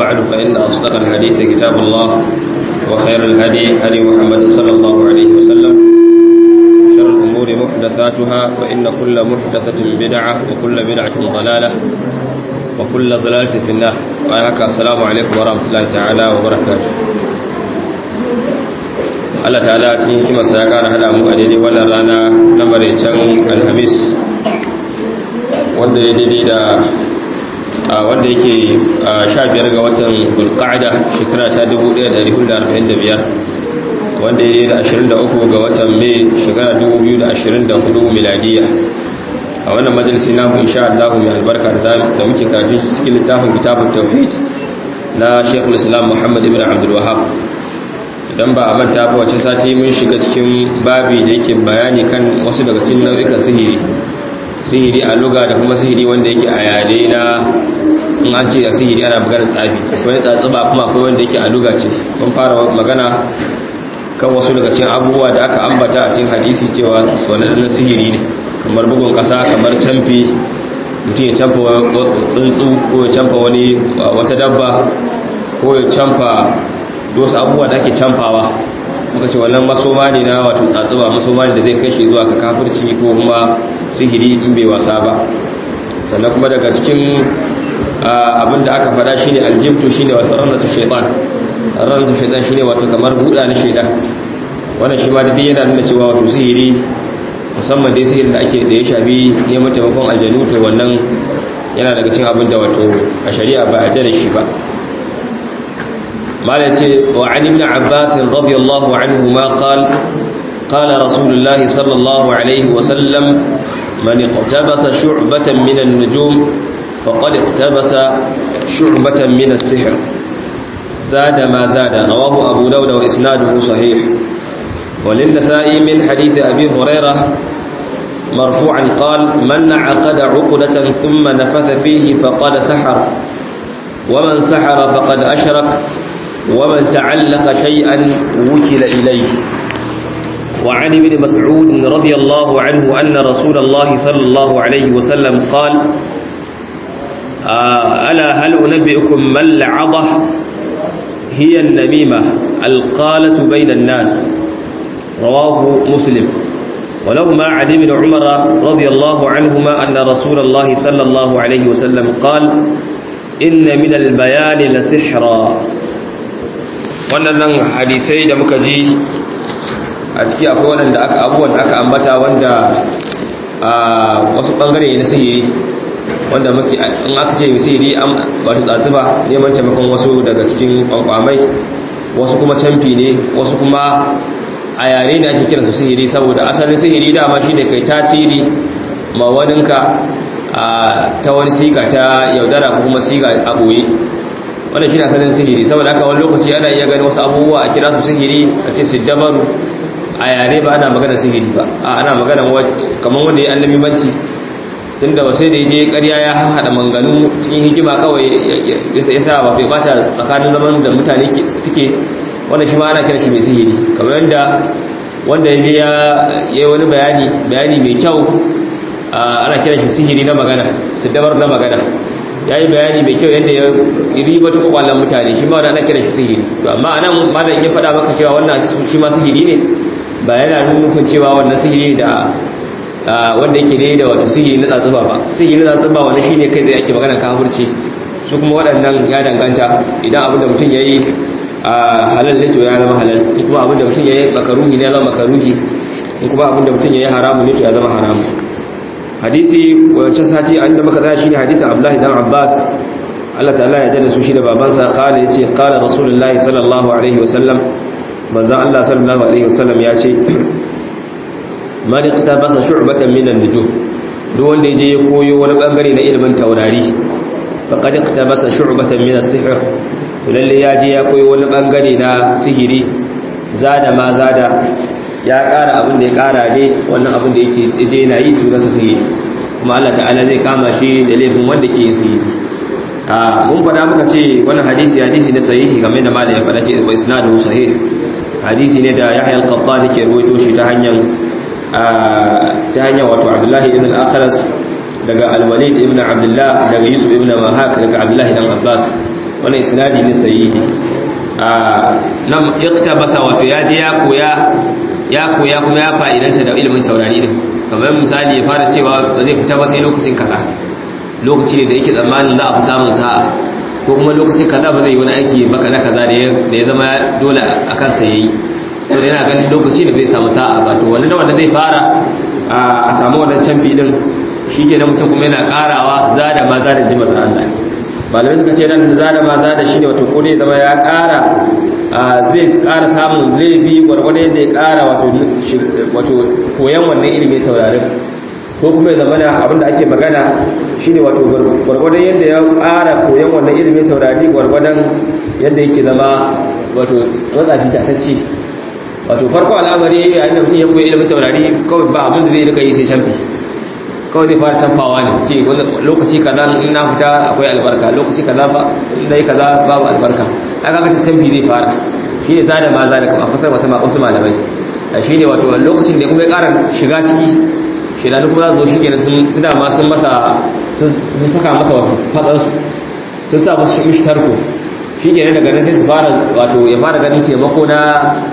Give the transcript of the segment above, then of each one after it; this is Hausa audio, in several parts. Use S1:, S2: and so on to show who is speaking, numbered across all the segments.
S1: بعد فإن أصدق الحديث كتاب الله وخير الهدي هدي محمد صلى الله عليه وسلم شر الأمور محدثاتها فإن كل محدثة بدعة وكل بدعة ضلالة وكل ضلالة في النار وهكا السلام عليكم ورحمة الله تعالى وبركاته Allah ta'ala cikin hikimarsa ya kara hada mu a daidai wannan rana na maraicen alhamis wanda ya daidai da wanda yake sha biyar ga watan bulqa'ada shekara ta 1445 wanda ya da 23 ga watan mai shekara 2024 miladiya a wannan majalisi namu insha Allah mai albarka da muke karatu cikin littafin kitabun tauhid na Sheikhul Islam Muhammad ibn Abdul Wahhab idan ba a manta ba wace sati mun shiga cikin babi da yake bayani kan wasu daga cikin nau'ikan sihiri sihiri a luga da kuma sihiri wanda yake a yare na in an ce da sihiri ana maganar tsafi akwai tsatsuba kuma akwai wanda yake a luga ce mun fara magana kan wasu daga cikin abubuwa da aka ambata a cikin hadisi cewa wannan sihiri ne kamar bugun kasa kamar camfi mutum ya camfa tsuntsu ko ya camfa wani wata dabba ko ya camfa wasu abubuwa da ake camfawa muka ce wannan masoma ne na wato tsatsuba masoma ne da zai kai shi zuwa ga kafirci ko kuma sihiri in bai wasa ba sannan kuma daga cikin abin da aka fada shine aljibtu shine wato ranatu shaytan ranatu shaytan shine wato kamar buɗa na shaytan wannan shi ma da yana nuna cewa wato sihiri musamman dai sihirin da ake da ya shafi neman taimakon aljanu to wannan yana daga cikin abin da wato a shari'a ba a da shi ba مالتي وعن ابن عباس رضي الله عنهما قال قال رسول الله صلى الله عليه وسلم من اقتبس شعبة من النجوم فقد اقتبس شعبة من السحر زاد ما زاد رواه أبو داود وإسناده صحيح وللنسائي من حديث أبي هريرة مرفوعا قال من عقد عقدة ثم نفث فيه فقد سحر ومن سحر فقد أشرك ومن تعلق شيئا وكل إليه وعن ابن مسعود رضي الله عنه أن رسول الله صلى الله عليه وسلم قال آه ألا هل أنبئكم ما العضة هي النميمة القالة بين الناس رواه مسلم ولهما عن ابن عمر رضي الله عنهما أن رسول الله صلى الله عليه وسلم قال إن من البيان لسحرا waɗannan hadisai da muka ji a ciki akwai waɗanda aka abubuwan da aka ambata wanda a wasu ɓangare na sihiri wanda muke in aka ce sihiri an wato tsatsuba neman taimakon wasu daga cikin kwankwamai wasu kuma camfi ne wasu kuma a yare ne ake kiransu sihiri saboda asalin sihiri dama shine kai tasiri ma waninka ta wani siga ta yaudara ko kuma siga a ɓoye wannan shi ne asalin sihiri saboda haka wani lokaci ana iya ganin wasu abubuwa a kira su sihiri a ce siddabaru a yare ba ana magana sihiri ba a ana magana kamar wanda ya annabi banci tun da sai da ya je karya ya haɗa manganu cikin hikima kawai ya sa ba bai bata tsakanin zaman da mutane suke wanda shi ma ana kira shi mai sihiri kamar yadda wanda ya je ya yi wani bayani bayani mai kyau ana kira shi sihiri na magana siddabar na magana ya yi bayani mai kyau yadda ya riba ta kwakwallon mutane shi ma wanda ana kira shi sihiri to amma anan malam ya faɗa maka cewa wannan shi ma sihiri ne ba yana nufin cewa wannan sihiri da wanda yake ne da wato sihiri na tsatsuba ba sihiri na tsatsuba wanda shi ne kai zai ake magana kafirci su kuma waɗannan ya danganta idan abin da mutum ya yi halal ne to ya zama halal in kuma abin da mutum ya yi makaruhi ne ya zama makaruhi in kuma abin da mutum ya yi haramu ne to ya zama haramu hadisi wancan sati an da muka tsaya shine hadisin Abdullahi dan Abbas Allah ta'ala ya jada su shi da babansa kala yace qala rasulullahi sallallahu alaihi wasallam manzon Allah sallallahu alaihi wasallam ya ce man iqtabasa shu'batan min an-nujum duk wanda yaje ya koyo wani bangare na ilimin taurari faqad iqtabasa shu'batan min as-sihr to lalle ya je ya koyo wani bangare na sihiri zada ma zada ya ƙara abin da ya ƙara ne wannan abin da yake je yana yi su nasa sihiri kuma Allah ta'ala zai kama shi da laifin wanda ke yin sihiri a mun faɗa muka ce wannan hadisi hadisi ne sahihi game da malam ya faɗa ce wa isnadu sahih hadisi ne da Yahya al-Qattan ke ruwaito shi ta hanyar ta hanyar wato Abdullahi ibn al-Akhras daga Al-Walid ibn Abdullah daga Yusuf ibn Mahak daga Abdullahi dan Abbas wannan isnadi ne sahihi nan iktabasa wato ya je ya koya ya koya kuma ya fa'idanta da ilimin taurari din kamar misali ya fara cewa zai fita ba sai lokacin kaza lokaci ne da yake tsammanin za a fi samun sa'a ko kuma lokacin kaza ba zai yi wani aiki ba kaza kaza da ya zama dole a kansa yayi to da yana ganin lokaci da zai samu sa'a ba to wani da wanda zai fara a samu wannan canfi din shi ke na mutum kuma yana karawa zada ma zada ji mazan Allah malamai suka ce nan zada ma zada shi ne wato ko ne zama ya kara zai kara samun laifi gwargwado yadda ya kara wato koyan wannan ilimin taurarin ko kuma ya zama da abinda ake magana shine wato gwargwadon yadda ya kara koyan wannan ilimin taurari gwargwadon yadda yake zama wato matsafi tatacce wato farko al'amari yayin da mutum ya koyi ilimin taurari kawai ba abin da zai rika yi sai canfi kawai zai fara canfawa ne ce lokaci kaza in na fita akwai albarka lokaci kaza ba in dai kaza babu albarka aka ga canfi zai fara shi ne zada ma zada kamar fasar wata ma wasu malamai shi ne wato lokacin da kuma ya ƙara shiga ciki shedanu kuma za su zo shi kenan sun dama sun masa sun saka masa wato fatsansu sun sa masu mishi tarko shi kenan daga nan sai su fara wato ya fara ganin taimako na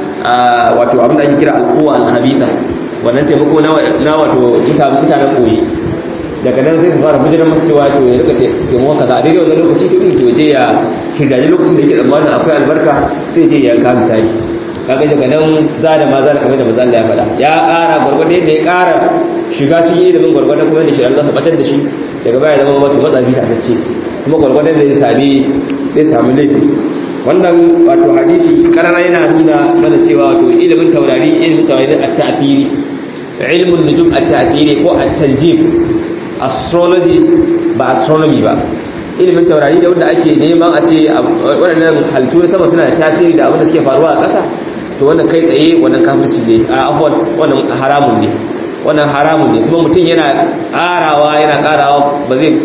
S1: wato abin da ake kira al'uwa al-khabitha wannan taimako na wato mutanen koyi daga nan sai su fara bujiran masu cewa to ya rika taimako kaza a daidai wannan lokaci to in to je ya shirgaji lokacin da yake tsammanin akwai albarka sai je ya yanka misali kaga daga nan za da ma za da kamar da manzo Allah ya faɗa ya ƙara gwargwado yadda ya ƙara shiga cikin ilimin gwargwado kuma da shi Allah sa batar da shi daga baya zama wato matsafi ta ce kuma gwargwadon da ya sami zai samu laifi wannan wato hadisi karara yana nuna mana cewa wato ilimin taurari ilimin taurari at-ta'thiri ilmun nujum at-ta'thiri ko at-tanjim astrology ba astronomy ba ilimin taurari da wanda ake neman a ce waɗannan halittu na sama suna da tasiri da abin da suke faruwa a ƙasa to wannan kai tsaye wannan kafirci ne a abuwan wannan haramun ne wannan haramun ne kuma mutum yana ƙarawa yana ƙarawa ba zai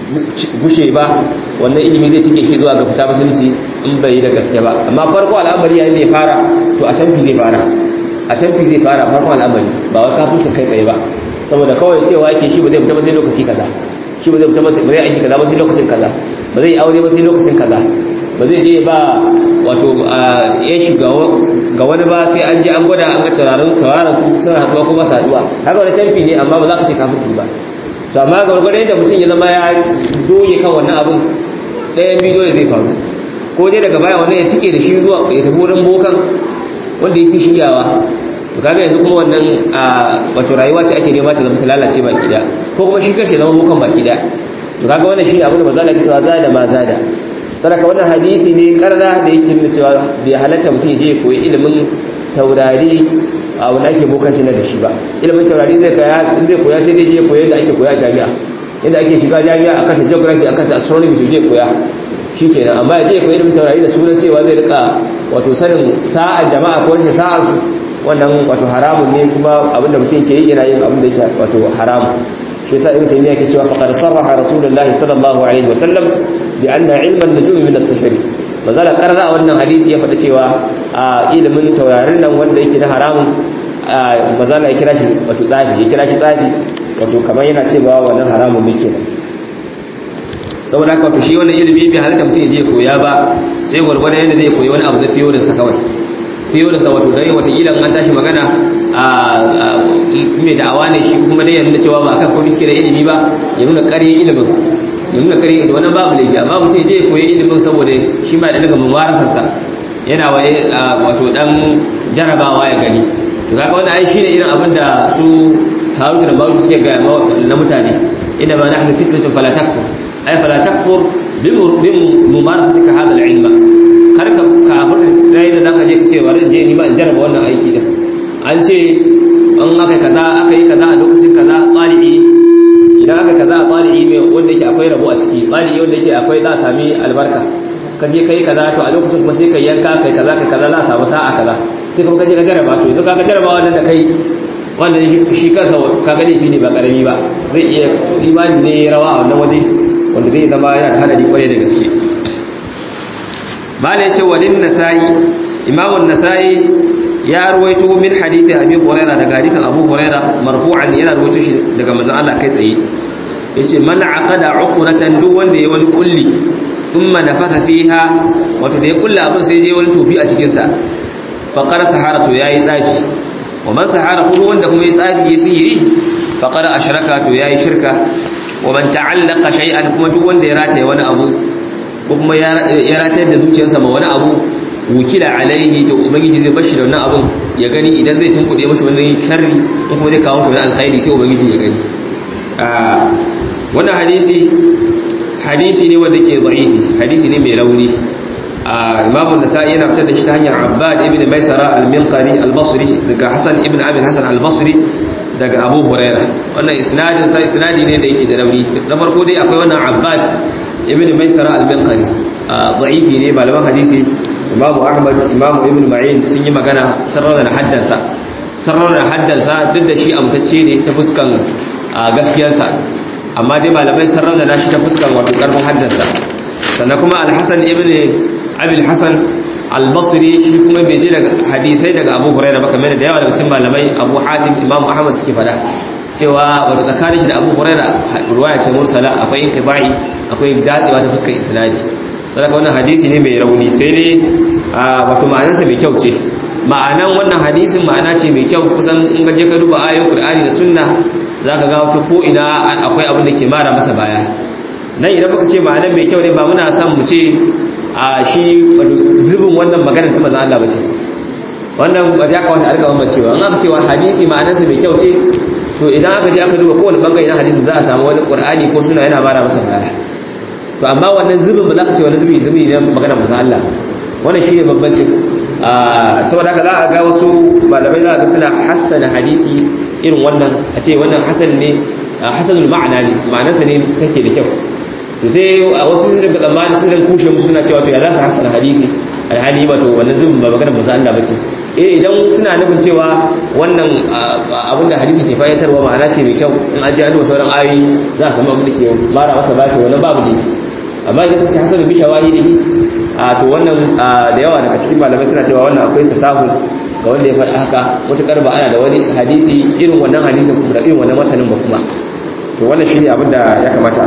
S1: gushe ba wannan ilimi zai tike shi zuwa ga fita musulunci in bai da gaske ba amma farko al'amari yayin da ya fara to a canfi zai fara a canfi zai fara farko al'amari ba wai kafirci kai tsaye ba saboda kawai cewa yake shi ba zai fita ba sai lokaci kaza shi ba zai fita ba zai aiki kaza ba sai lokacin kaza ba zai aure ba sai lokacin kaza ba zai je ba wato ya shiga ga wani ba sai an je an gwada an ga tauraron tauraron su suna haduwa kuma su haduwa haka wani canfi ne amma ba za ka ce kafirci ba to amma ga gwargwadon yadda mutum ya zama ya doge kan wannan abun ɗayan bidiyo zai faru ko dai daga baya wannan ya cike da shi zuwa ya tafi wurin bokan wanda ya fi shiryawa to kaga yanzu kuma wannan wato rayuwa ce ake nema ta zama ta lalace baki daya ko kuma shi kashe zama bokan baki daya to kaga wannan shi abin da maza da cewa zada ma zada sadaka wannan hadisi ne karra da yake nuna cewa bai halatta mutum ya je ya koyi ilimin taurari a wani ake bokanci na da shi ba ilimin taurari zai koya zai koya sai dai je koya da ake koya a jami'a yadda ake shiga jami'a akan ta geography akan ta astronomy to je koya shikenan amma ya je koyi ilimin taurari da sunan cewa zai rika wato sanin sa'ar jama'a ko rashin sa'ar su wannan wato haramun ne kuma abinda mutum ke yi yana yin abin da yake wato haramun shi yasa ibn taymiya yake cewa faqad sarraha rasulullah sallallahu alaihi wa sallam bi anna ilman nujum min as-sihr mazala karara wannan hadisi ya faɗa cewa a ilimin taurarin nan wanda yake na haramun mazala ya kira shi wato tsafi ya kira shi tsafi wato kamar yana cewa wannan haramun ne kenan saboda haka wato shi wannan ilimi bai halitta mutum ya je koya ba sai gwargwadon yadda zai koyi wani abu da fiye da sa kawai fiye da sa wato dan watakila an tashi magana a mai da'awa ne shi kuma dai ya nuna cewa ba akan komai suke da ilimi ba ya nuna ƙarya ilimin ya nuna ƙarya da wannan babu laifi amma mutum ya je koyi ilimin saboda shi ma ya daga mumarasarsa yana waye wato dan jarabawa ya gani to kaga wannan ai shine irin abin da su Harut da Marut suke ga na mutane inna ma nahnu fitratun fala takfur ay fala takfur bi mumarasatika hadha al-ilma kar ka kafir sai da zaka je ka ce bari je ni ba in jaraba wannan aiki din an ce an aka kaza aka yi kaza a lokacin kaza tsalibi idan aka kaza a tsalibi mai wanda yake akwai rabo a ciki tsalibi wanda yake akwai za a sami albarka ka je kai kaza to a lokacin kuma sai ka yanka kai kaza kai kaza za a samu sa'a kaza sai kuma ka je ka jaraba to yanzu ka ka jaraba wannan da kai wanda shi kansa ka ga laifi ne ba karami ba zai iya imani ne rawa a wannan waje wanda zai zama yana da hadari kwarai da gaske mala yace walin nasa'i imamun nasa'i ya ruwaito min hadithi abi hurairah daga hadithin abu hurairah marfu'an yana ruwaito shi daga manzon Allah kai tsaye yace man aqada uqratan duk wanda ya wani kulli thumma nafaka fiha wato da ya kulla abin sai je wani tofi a cikin sa fa qara sahara to yayi tsafi wa man sahara kuma wanda kuma ya tsafi ya sihiri fa qara ashraka to yayi shirka wa man ta'allaqa shay'an kuma duk wanda ya rataye wani abu ko kuma ya rataye da zuciyarsa ma wani abu wukila alaihi to ubangiji zai bashi da wannan abun ya gani idan zai tunkuɗe mashi wani sharri in kuma zai kawo mashi wani alkhairi sai ubangiji ya gani wannan hadisi hadisi ne wanda ke da'ifi hadisi ne mai rauni imamu nasa'i yana fitar da shi ta hanyar abbad ibn maisara al-minqari al-basri daga hasan ibn abin hasan al-basri daga abu huraira wannan isnadin sa isnadi ne da yake da rauni na farko dai akwai wannan abbad ibn maisara al-minqari da'ifi ne malaman hadisi imamu ahmad imamu ibn ma'in sun yi magana sarrafa da haddansa sarrafa da haddansa duk da shi amtacce ne ta fuskan gaskiyarsa amma dai malamai sarrafa da nashi ta fuskan wato karfin haddansa sannan kuma al-hasan ibn abil hasan al-basri shi kuma bai ji daga hadisai daga abu hurairah ba kamar da yawa daga cikin malamai abu hatim imamu ahmad suke fada cewa wato tsakanin shi da abu hurairah ruwaya ce mursala akwai intibai akwai datsewa ta fuskar isnadi saboda wannan hadisi ne mai rauni sai dai wato ma'anarsa mai kyau ce ma'anan wannan hadisin ma'ana ce mai kyau kusan in ka je ka duba ayoyin Qur'ani da Sunna zaka ga wato ko ina akwai abin da ke mara masa baya nan idan muka ce ma'anar mai kyau ne ba muna son mu ce a shi zubin wannan magana ta manzon Allah bace wannan ba ya kawata a riga wannan cewa in aka cewa hadisi ma'anarsa mai kyau ce to idan aka je aka duba kowane bangare na hadisin za a samu wani Qur'ani ko Sunna yana mara masa baya to amma wannan zubin ba za ka ce wani zubi zubi ne magana manzon Allah wannan shine bambancin saboda haka za a ga wasu malamai za a ga suna hassana hadisi irin wannan a ce wannan hasan ne hasanul ma'ana ne ma'anarsa ne take da kyau to sai a wasu sun ga tsammani sun kushe musu suna cewa to ya za su hassana hadisi alhali ba to wannan zubin ba magana manzon Allah bace eh idan suna nufin cewa wannan abin da hadisi ke fayyatarwa ma'ana ce mai kyau in an ji an sauran ayoyi za a samu abin da ke mara masa ba to wannan babu ne amma idan suka ce hasanu bi shawahidihi a to wannan da yawa daga cikin malamai suna cewa wannan akwai tasahul ga wanda ya faɗi haka mutukar ba ana da wani hadisi irin wannan hadisin kuma da irin wannan matanin ba kuma to wannan shine abin da ya kamata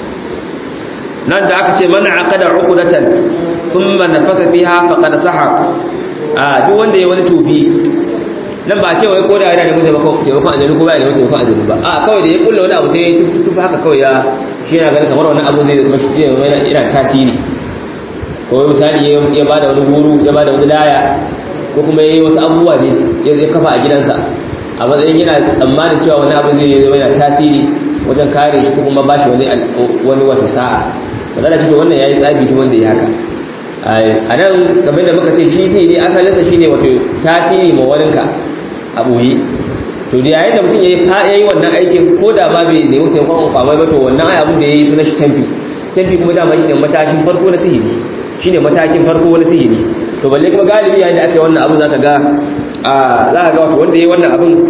S1: nan da aka ce man aqada uqdatan thumma nafaka fiha faqad sahar a duk wanda ya wani tufi nan ba ce wai ko da yana da mutum taimakon aljanu ko ba ya da taimakon aljanu ba a kawai da ya kulla wani abu sai ya tufi haka kawai ya shi yana ganin kamar wani abu zai zama shi yana yana tasiri ko misali ya ba da wani huru ya ba da wani laya ko kuma ya yi wasu abubuwa ne ya kafa a gidansa a matsayin yana tsammanin cewa wani abu zai zama yana tasiri wajen kare shi ko kuma ba shi wani wato sa'a ba za shi wannan ya yi tsabi duk wanda ya haka a nan kamar da muka ce shi sai ne asalinsa shine wato tasiri ma waninka a ɓoye to da yayin da mutum ya yi wannan aikin ko da ba bai nemi taimakon kwamai ba to wannan ai abin da ya yi suna shi canfi canfi kuma dama shi ne matakin farko na sihiri shi ne matakin farko na sihiri to balle kuma galibi yayin da aka yi wannan abin za ka ga za ka ga wato wanda ya yi wannan abin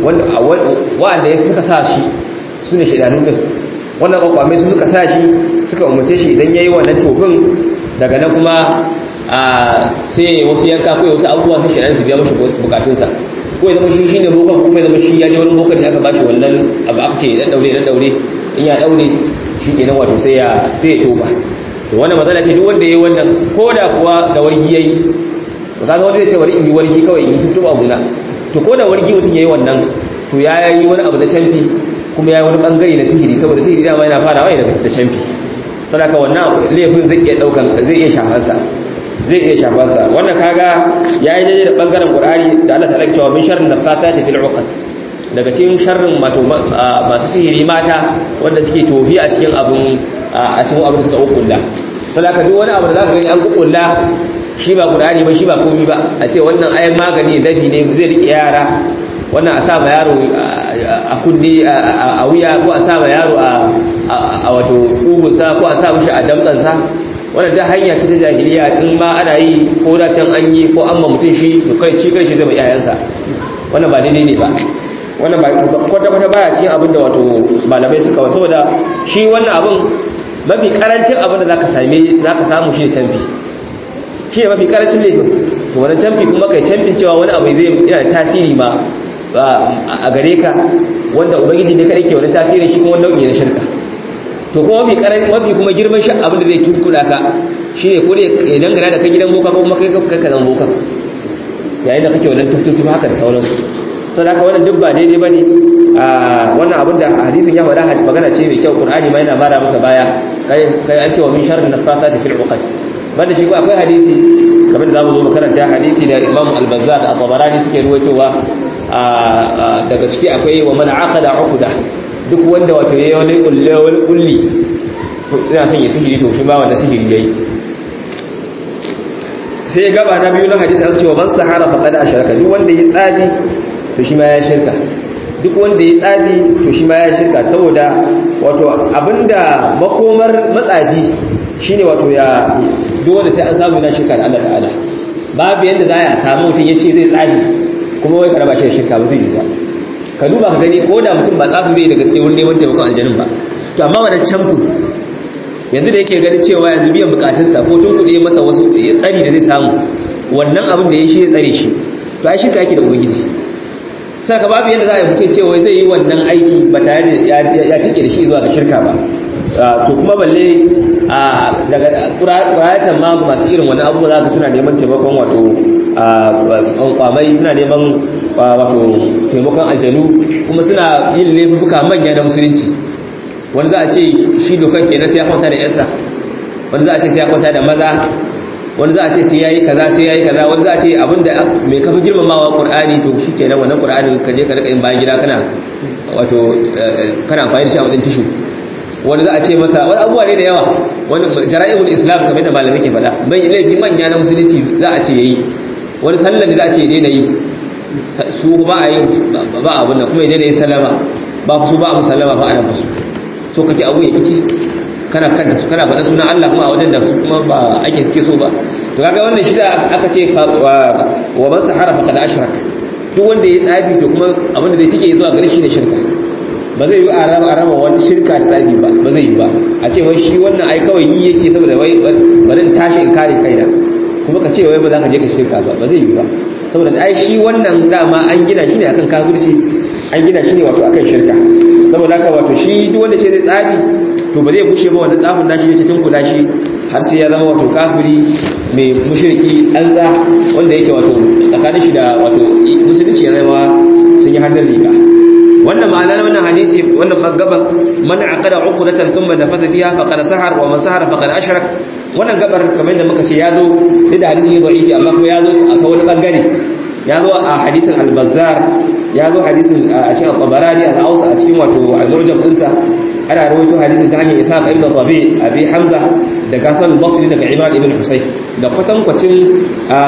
S1: wanda ya suka sa shi su ne shaidanu din wannan kwakwamai su suka sa shi suka umarce shi idan ya yi wannan tofin daga nan kuma sai wasu yanka ko wasu abubuwa sai shaidan su biya mashi bukatunsa ko ya zama shi shine bokan kuma ya zama shi ya je wani bokan da aka bashi wannan abu aka ce dan daure dan daure in ya daure shi kenan wato sai ya sai ya toba to wannan matsala ce duk wanda yayi wannan ko da kuwa da wargi yayi to kaga wanda zai ce bari in yi wargi kawai in tuttuba abuna to ko da wargi mutum yayi wannan to ya yi wani abu da canfi kuma ya yi wani bangare na sihiri saboda sihiri dama yana farawa ne da canfi saboda wannan laifin zai iya daukan zai iya shafarsa zai iya shafarsa wannan kaga yayi daidai da bangaren qur'ani da Allah ta'ala cewa min sharrin nafathati fil 'uqad daga cikin sharrin mato masu sihiri mata wanda suke tofi a cikin abun a cikin abin da suka ukulla saboda duk wani abu da zaka gani an ukulla shi ba qur'ani ba shi ba komai ba a ce wannan ayan magani dafi ne zai rike yara wannan a sa ma yaro a kunni a wuya ko a sa ma yaro a wato kugunsa ko a sa mishi a damtsansa wannan ta hanya ta jahiliya in ma ana yi ko da can an yi ko an ma mutum shi to kai shi kai shi zai ma iyayensa wannan ba daidai ne ba wannan ba kwata kwata baya cikin abin da wato malamai suka wato saboda shi wannan abin mafi karancin abin da zaka same zaka samu shi ne canfi shi ne mafi karancin laifin to wannan canfi kuma kai canfin cewa wani abu zai yana tasiri ma a gare ka wanda ubangiji ne kadai ke wani tasiri shi kuma nau'i na shirka to kuma mafi karami mafi kuma girman shi abin da zai tunkuda ka shine ko ne ya dangana da kai gidan boka ko kuma kai kai ka zama boka yayin da kake wannan tuktutu haka da sauransu sau da wannan duk ba daidai ba ne a wannan abin da hadisin ya faɗa magana ce mai kyau ƙur'ani ma yana mara masa baya kai an cewa min sharri na fata ta fil uqat banda shi ko akwai hadisi kamar da zamu zo makaranta hadisi da Imam Al-Bazzar da Tabarani suke ruwaitowa daga ciki akwai wa man aqada uqda duk wanda wato yayi wani kulli wani kulli to ina son ya sihiri to shi ba wanda sihiri yayi sai gaba na biyu na hadisi an cewa man sahara faqad asharaka duk wanda ya tsabi to shi ma ya shirka duk wanda ya tsabi to shi ma ya shirka saboda wato abinda makomar matsafi shine wato ya duk wanda sai an samu yana shirka da Allah ta'ala babu yanda za a samu mutum ya ce zai tsabi kuma wai karaba shi da shirka ba zai yi ba ka duba ka gani ko da mutum ba tsafin bai da gaske wurin neman taimakon aljanin ba to amma wannan camfin yanzu da yake ganin cewa yanzu biyan bukatunsa ko tun kuɗe masa wasu tsari da zai samu wannan abin da ya shi ya tsare shi to ai shirka yake da ubangiji saka babu yadda za a yi mutum cewa zai yi wannan aiki ba tare da ya tike da shi zuwa ga shirka ba to kuma balle daga ƙurayatan ma masu irin wani abubuwa za ka suna neman taimakon wato kwamai suna neman wato taimakon aljanu kuma suna yin laifuka manya na musulunci wani za a ce shi dokan kenan sai ya kwanta da yarsa wani za a ce sai ya kwanta da maza wani za a ce sai yayi kaza sai yayi kaza wani za a ce abinda mai kafa girmamawa qur'ani to shikenan wannan qur'ani ka je ka rika yin bayan gida kana wato kana amfani da shi a wajen tishu wani za a ce masa wani abubuwa ne da yawa wani jara'ibul islam kamar da malamai ke faɗa bai laifi manya na musulunci za a ce yayi wani sallar da za a ce daina yi su ba a yi ba abun nan kuma ya daina yi sallama ba su ba a musallama ba a nan su so kake abu ya kici kana kanta su kana faɗa sunan Allah kuma a wajen da su kuma ba ake suke so ba to kaga wannan shi da aka ce wa man sahara faqad ashrak duk wanda ya tsabi to kuma abin da zai tike zuwa gare shi ne shirka ba zai yi a raba a raba wani shirka da tsabi ba ba zai yi ba a ce wai shi wannan ai kawai yi yake saboda wai bari in tashi in kare kaina kuma ka ce wai ba za ka je ka shirka ba ba zai yi ba saboda ai shi wannan dama an gina shi ne akan kafirci an gina shi ne wato akan shirka saboda haka wato shi duk wanda ce zai tsabi to ba zai bushe ba wanda tsafin nashi ya cikin kula shi har sai ya zama wato kafiri mai mushriki ɗanza wanda yake wato tsakanin shi da wato musulunci ya zama sun yi hannun riga wannan ma'ana na wannan hadisi wannan gaban man aqada uqdatan thumma nafasa fiha faqad sahar wa man sahara faqad ashrak wannan gabar kamar yadda muka ce ya zo da hadisi da'ifi amma kuma ya zo a wani bangare ya zo a hadisin al-bazzar ya zo hadisin a cikin al-tabarani al-ausa a cikin wato al-murjam dinsa ana rawaito hadisin ta hanyar isa ibn rabi abi hamza da gasal basri daga imam ibn husayn da kwatankwacin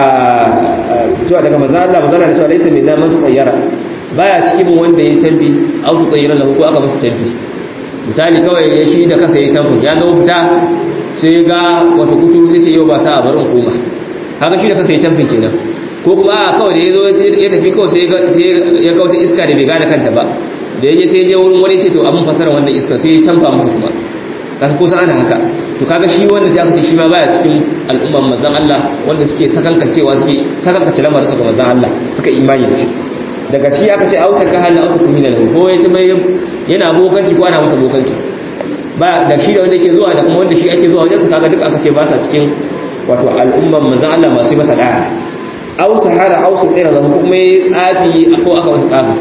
S1: cewa daga manzo Allah manzo Allah cewa laysa minna man tuqayyara baya cikin wanda ya tambi au tuqayyara lahu ko aka masa tambi misali kawai ya shi da kasa ya tambi ya zo fita sai ga wato kuturu sai ce yau ba sa a barin koma haka shi da kasa ya tambi kenan ko kuma a kawai da ya zo ya tafi kawai sai ya ga wata iska da bai gane kanta ba da ya je sai je wurin wani ce to abin fasara wannan iska sai ya canfa masa kuma ka kusa ana haka to kaga shi wanda sai aka ce shi ma baya cikin al'umman manzon Allah wanda suke sakankancewa suke sakankace lamarin su ga manzon Allah suka imani da shi daga ciki aka ce auta ka halla auta kumina lahu ko ya ce mai yana bokanci ko ana masa bokanci ba da shi da wanda yake zuwa da kuma wanda shi ake zuwa wajen su kaga duk aka ce ba sa cikin wato al'umman manzon Allah masu masa da'a aw sahara aw sulira lahu kuma tsafi ko aka masa tsafi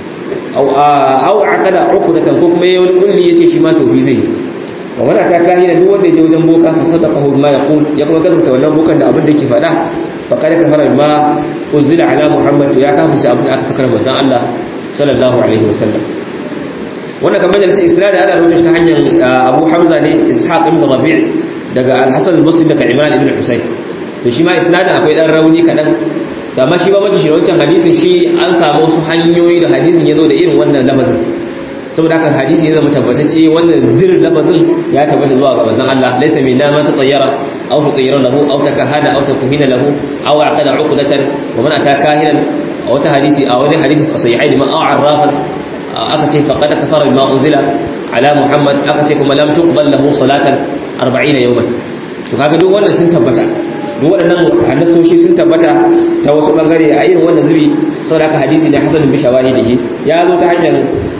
S1: au aqada uqdatan ko kuma yayin kulli yace shi ma tauhi zai wa wala ta kahina duk wanda yaje wajen boka fa sadaqahu ma yaqul ya kuma gaskata wannan bokan da abin da yake faɗa fa kada kafara ma unzila ala muhammad ya kafirta abin da aka sakar manzon Allah sallallahu alaihi wasallam wannan kamar da isnad ana rawaito ta hanyar Abu Hamza ne Ishaq ibn Rabi' daga Al-Hasan al-Basri daga Imran ibn Husayn to shi ma isnadin akwai dan rauni kadan to amma shi ba mace shi wancan hadisin shi an samu wasu hanyoyi da hadisin ya zo da irin wannan lafazin saboda haka hadisi ya zama tabbatacce wannan dir lafazin ya tabbata zuwa ga manzon Allah laysa min man tatayyara aw tatayyara lahu aw takahana aw takuhina lahu aw aqada uqdatan wa man ata kahinan aw ta hadisi aw wani hadisi sahihain ma aw arrafan aka ce faqad kafara bima unzila ala muhammad aka ce kuma lam tuqbal lahu salatan 40 yawman to kaga duk wannan sun tabbata duk waɗannan hannasoshi sun tabbata ta wasu ɓangare a irin wannan zubi sau da aka hadisi da hasanin bi shawari da shi ya zo ta hanyar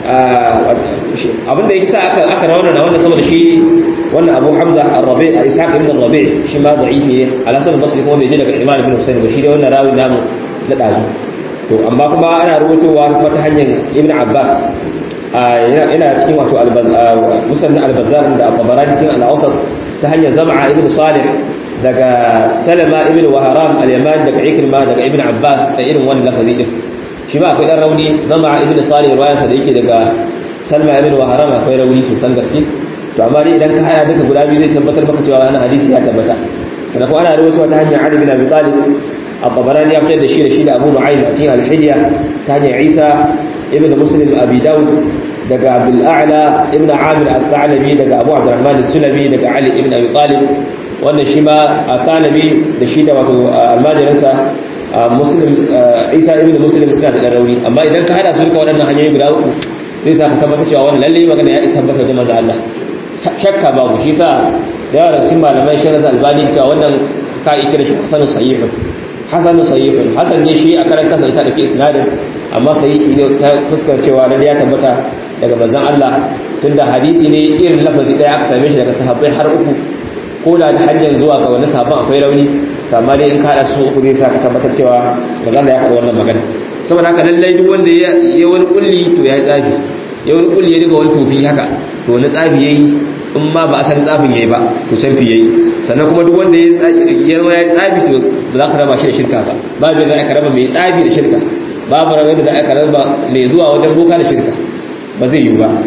S1: abinda ya sa aka aka rawana da wanda saboda shi wannan Abu Hamza Ar-Rabi' Ishaq ibn Ar-Rabi' shi ma da'ifi ne Al-Hasan al-Basri kuma bai je daga Imam ibn Husayn ba shi dai wannan rawi namu na dazu to amma kuma ana rubutowa kuma ta hanyar Ibn Abbas yana cikin wato musannad al-Bazzar da Al-Tabarani cikin al-Awsat ta hanyar Zam'a ibn Salih daga Salama ibn Waharam al-Yaman daga Ikrima daga Ibn Abbas da irin wannan lafazi din shi ba akwai dan rauni Zam'a ibn Salih riwayarsa da yake daga Salma ibn Waharam akwai rauni sosan gaske to amma dai idan ka haya duka guda biyu zai tabbatar maka cewa wannan hadisi ya tabbata sannan kuma ana rawaito ta hanyar Ali bin Abi Talib At-Tabarani ya fitar da shi da shi da Abu Nu'aym a cikin Al-Hilya ta hanyar Isa ibn Muslim Abi Dawud daga Abdul A'la ibn Amir Al-Thalabi daga Abu Abdurrahman As-Sulami daga Ali ibn Abi Talib wannan shi ma Al-Thalabi da shi da wato almajiransa Muslim Isa ibn Muslim suna da rauni amma idan ka hada su duka waɗannan hanyoyi guda uku zai sa ka tabbata cewa wannan lalle magana ya tabbata da manzo Allah shakka babu shi sa da yawa cikin malamai shirin albani cewa wannan ka yi kira shi hasanu sahihun hasanu sahihun hasan ne shi a karan kasa ita da ke isnadin amma sahihi ne ta fuskar cewa lalle ya tabbata daga manzon Allah tunda hadisi ne irin lafazi daya aka same shi daga sahabbai har uku ko da ta hanyar zuwa ga wani sahabban akwai rauni to amma dai in ka hada su uku zai sa ka tabbatar cewa manzon Allah ya faɗa wannan magana saboda haka lallai duk wanda ya wani kulli to ya tsafi ya wani kulli ya riga wani tofi haka to wani tsafi yayi in ma ba asalin tsafin yayi ba to canfi yayi sannan kuma duk wanda ya zama ya tsafi to ba za ka raba shi da shirka ba babu da aka raba mai tsafi da shirka babu rabe da aka raba mai zuwa wajen boka da shirka ba zai yi ba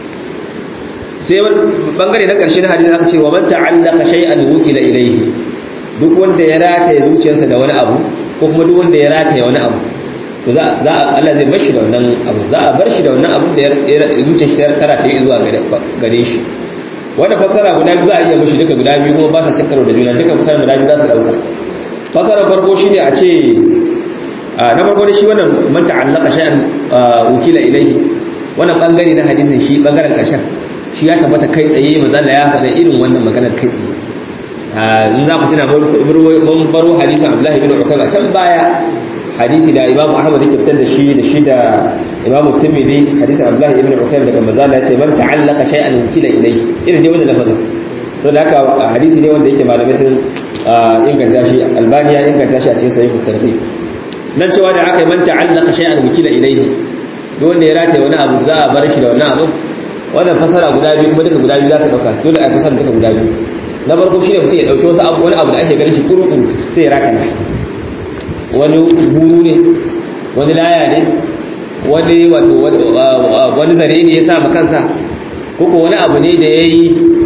S1: sai wani bangare na karshe na hadisi aka ce wa man ta'allaka shay'an wukila ilayhi duk wanda ya rataye zuciyarsa da wani abu ko kuma duk wanda ya rataye wani abu to za a Allah zai bar shi da wannan abu za a bar shi da wannan abun da ya zuciyar shi tara ta yi zuwa gare shi wanda fasara guda biyu za a iya mushi duka guda biyu kuma ba sa cin karo da juna duka fasara guda biyu za su dauka fasara farko shine a ce na farko da shi wannan man ta'allaka shay'an wukila ilayhi wannan bangare na hadisin shi bangaren karshen shi ya tabbata kai tsaye manzo Allah ya faɗa irin wannan maganar kai tsaye in za ku tuna mun baro hadisin Abdullahi bin Ukayr a can baya hadisi da Imam Ahmad yake fitar da shi da shi da Imam Tirmidhi hadisin Abdullahi ibn Ukayr daga manzo Allah ya ce man ta'allaka shay'an wukila ilayhi irin dai wannan lafazin to da haka hadisi ne wanda yake malamai sun inganta shi Albani ya inganta shi a cikin sahih tarhib nan cewa da aka yi man ta'allaka shay'an wukila ilayhi duk wanda ya rataye wani abu za a bar shi da wannan abu wannan fasara guda biyu kuma duka guda biyu za su dauka dole a fasara duka guda biyu na farko shine mutum ya dauki wasu abu wani abu da ake ganin shi kuru-kuru sai ya raka wani buru ne wani laya ne wani wato wani zare ne ya sa ma kansa koko wani abu ne da ya yi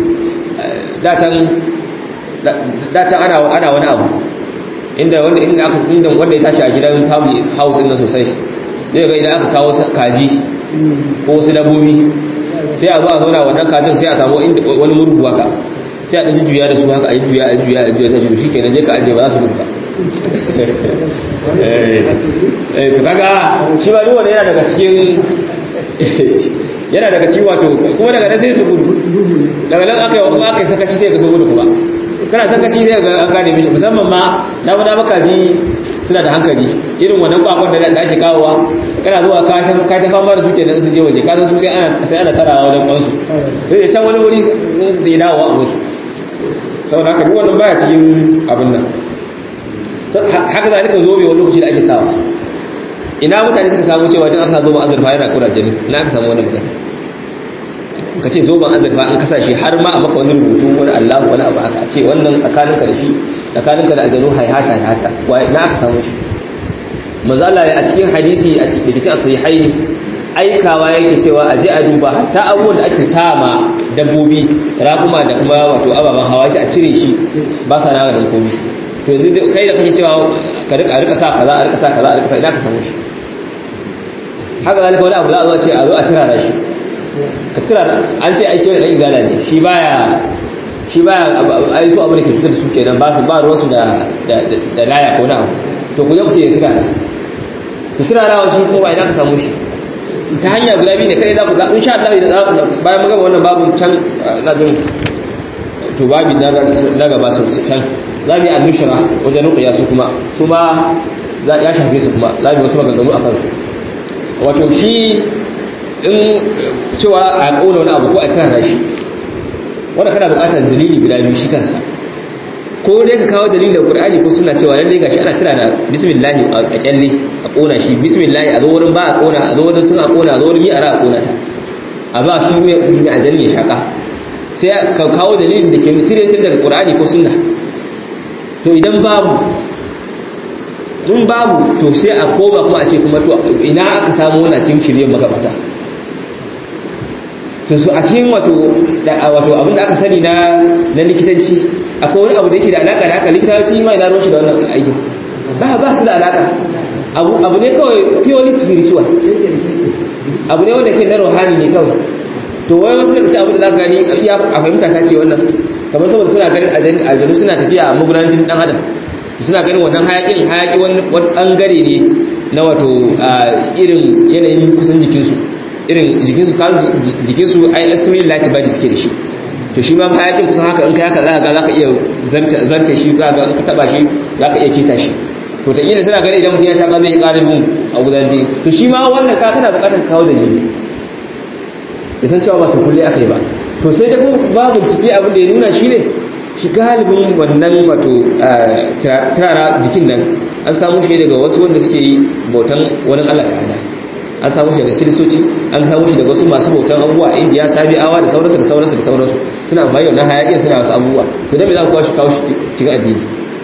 S1: datan ana wani abu inda wanda inda aka inda wanda ya tashi a gidan family house din sosai zai ga idan aka kawo kaji ko wasu dabbobi sai a zo a zauna wannan kajin sai a samu wani murgu haka sai a ɗan juya da su haka a yi juya a juya a juya sai shi kenan je ka ajiye ba za su gudu ba eh to kaga shi ba duwane yana daga cikin yana daga cikin wato kuma daga nan sai su gudu daga nan aka yi kuma aka yi sakaci sai ka su gudu kuma kana sakaci sai ga an gane mishi musamman ma na mu maka ji suna da hankali irin wannan kwakwan da ake kawowa kana zuwa ka ta ka ta fama da su kenan su je waje ka san su sai ana sai ana tarawa wajen kwansu sai can wani wuri sai dawo a mutu saboda haka duk wannan baya cikin abin nan haka zalika zobe wani lokaci da ake sawa ina mutane suka samu cewa idan aka zo ba azurfa yana kura jini ina aka samu wannan magana ka ce zo ban azurfa an kasa shi har ma a maka wani rubutu wani allahu wani abu haka ce wannan tsakaninka da shi tsakaninka da aljanu haihata haihata wai na aka samu shi mazala a cikin hadisi a cikin cikin sahihai aikawa yake cewa a je a duba hatta abubuwan da ake sama dabbobi raƙuma da kuma wato ababen hawa shi a cire shi ba sa na da komai to yanzu kai da kake cewa ka rika rika sa kaza a rika sa kaza a rika sa idan ka samu shi haka zalika wani abu za a zo a ce a zo a tirara shi ka tirara an ce ai shi wani dan izala ne shi baya shi baya ai su abu da ke fitar da su kenan ba su ba ruwansu da da laya ko na abu to ku je ku ce ya tirara to tirarawa shi kuma idan ka samu shi ta hanya guda biyu ne kai za ku ga insha Allah bayan mun gama wannan babu can na jin to babi na gaba su can za mu yi annushara wajen rukuya su kuma su ma ya shafe su kuma za mu yi wasu maganganu a kansu wato shi in cewa a ƙona wani abu ko a tara shi wanda kana buƙatar dalili guda biyu shi kansa ko dai ka kawo dalilin da Qur'ani ko suna cewa lalle gashi ana tira da bismillah a kyalle a kona shi bismillah a zo wurin ba a kona a zo wurin suna kona a zo wurin mi'ara a kona ta a ba shi mai ajali ya shaka sai ka kawo dalilin da ke tire daga Qur'ani ko sunna to idan babu in babu to sai a koma kuma a ce kuma to ina aka samu wannan cikin shirye magabata to su a cikin wato wato abin da aka sani na na likitanci akwai wani abu da yake da alaka da haka likitanci ma ina ruwan shi da wannan aikin ba ba su da alaka abu abu ne kawai purely spiritual abu ne wanda ke na ruhani ne kawai to wai wasu daga cikin abu da zaka gani ya a fahimta ta ce wannan kamar saboda suna ganin aljanu suna tafiya a magudanar jinin dan adam suna ganin wannan hayakin hayaki wani bangare ne na wato irin yanayin kusan jikinsu irin jikinsu kan jikinsu ai extremely light body suke da shi to shi ma hayakin kusan haka in kai haka za ka za ka iya zarce shi za ka ka taba shi za ka iya kita shi to ta ina suna gani idan mutum ya shaka zai ƙara bin a gudan jini to shi ma wannan ka kana buƙatar kawo da jini ya san cewa ba su kulle aka yi ba to sai da kuma babu ciki abin da ya nuna shi ne shi galibin wannan wato tara jikin nan an samu shi daga wasu wanda suke yi bautan wani Allah ta'ala an samu shi daga kiristoci an samu shi daga wasu masu bautan abubuwa a indiya sabi'awa da sauransu da sauransu da sauransu suna amfani da wannan hayaƙin suna wasu abubuwa to da me za ku kawo shi kawo shi cikin addini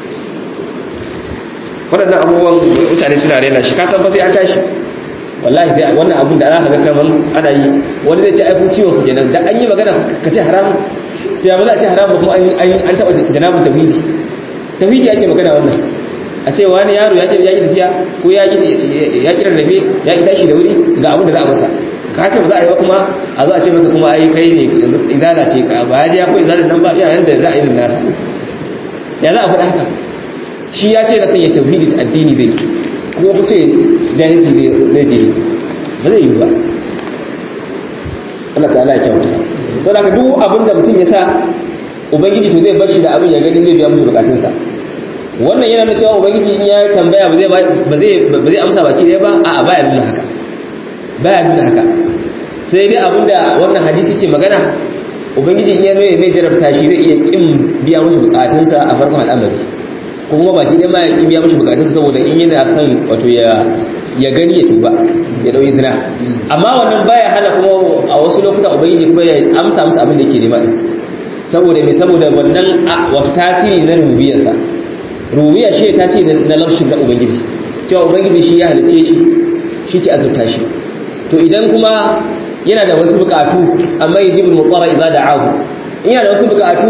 S1: waɗannan abubuwan mutane suna rena shi ka san fa sai an tashi wallahi sai wannan abun da za ka ga kaman ana yi wani zai ce ai ku ciwon ku kenan da an yi magana ka ce haramu to ya ba za a ce haramu kuma an taɓa janabin tauhidi tauhidi ake magana wannan a ce wani yaro ya ƙi tafiya ko ya ƙi rarrafe ya ƙi tashi da wuri ga abin da za a masa ka ce ba za a yi ba kuma a zo a ce maka kuma ai kai ne izala ce ka ba ya je ya ko izala nan ba iya yanda za a yi nasa ya za a faɗa haka shi ya ce na sanya tauhidi da addini zai kuma ku ce jahilci zai je ba zai yi ba Allah ta'ala ya kyauta to da duk abin da mutum ya sa ubangiji to zai bar shi da abin ya gani zai biya musu bukatunsa wannan yana nuna cewa ubangiji in ya tambaya ba zai ba zai ba zai amsa baki ɗaya ba a'a baya nuna haka baya nuna haka sai dai abinda wannan hadisi ke magana ubangiji in ya nuna mai jarabta shi zai iya kin biya musu bukatunsa a farkon al'amari ko kuma baki ɗaya ma ya kin biya musu bukatunsa saboda in yana son wato ya ya gani ya tuba ya dauki zina amma wannan baya hana kuma a wasu lokuta ubangiji kuma ya amsa musu abin da yake nema din saboda me saboda wannan wato tasiri na rububiyarsa rububiyya shi ne tasiri na larshin na ubangiji cewa ubangiji shi ya halice shi shi ke azurta shi to idan kuma yana da wasu bukatu amma yajibul muqarra idza da'ahu in yana da wasu bukatu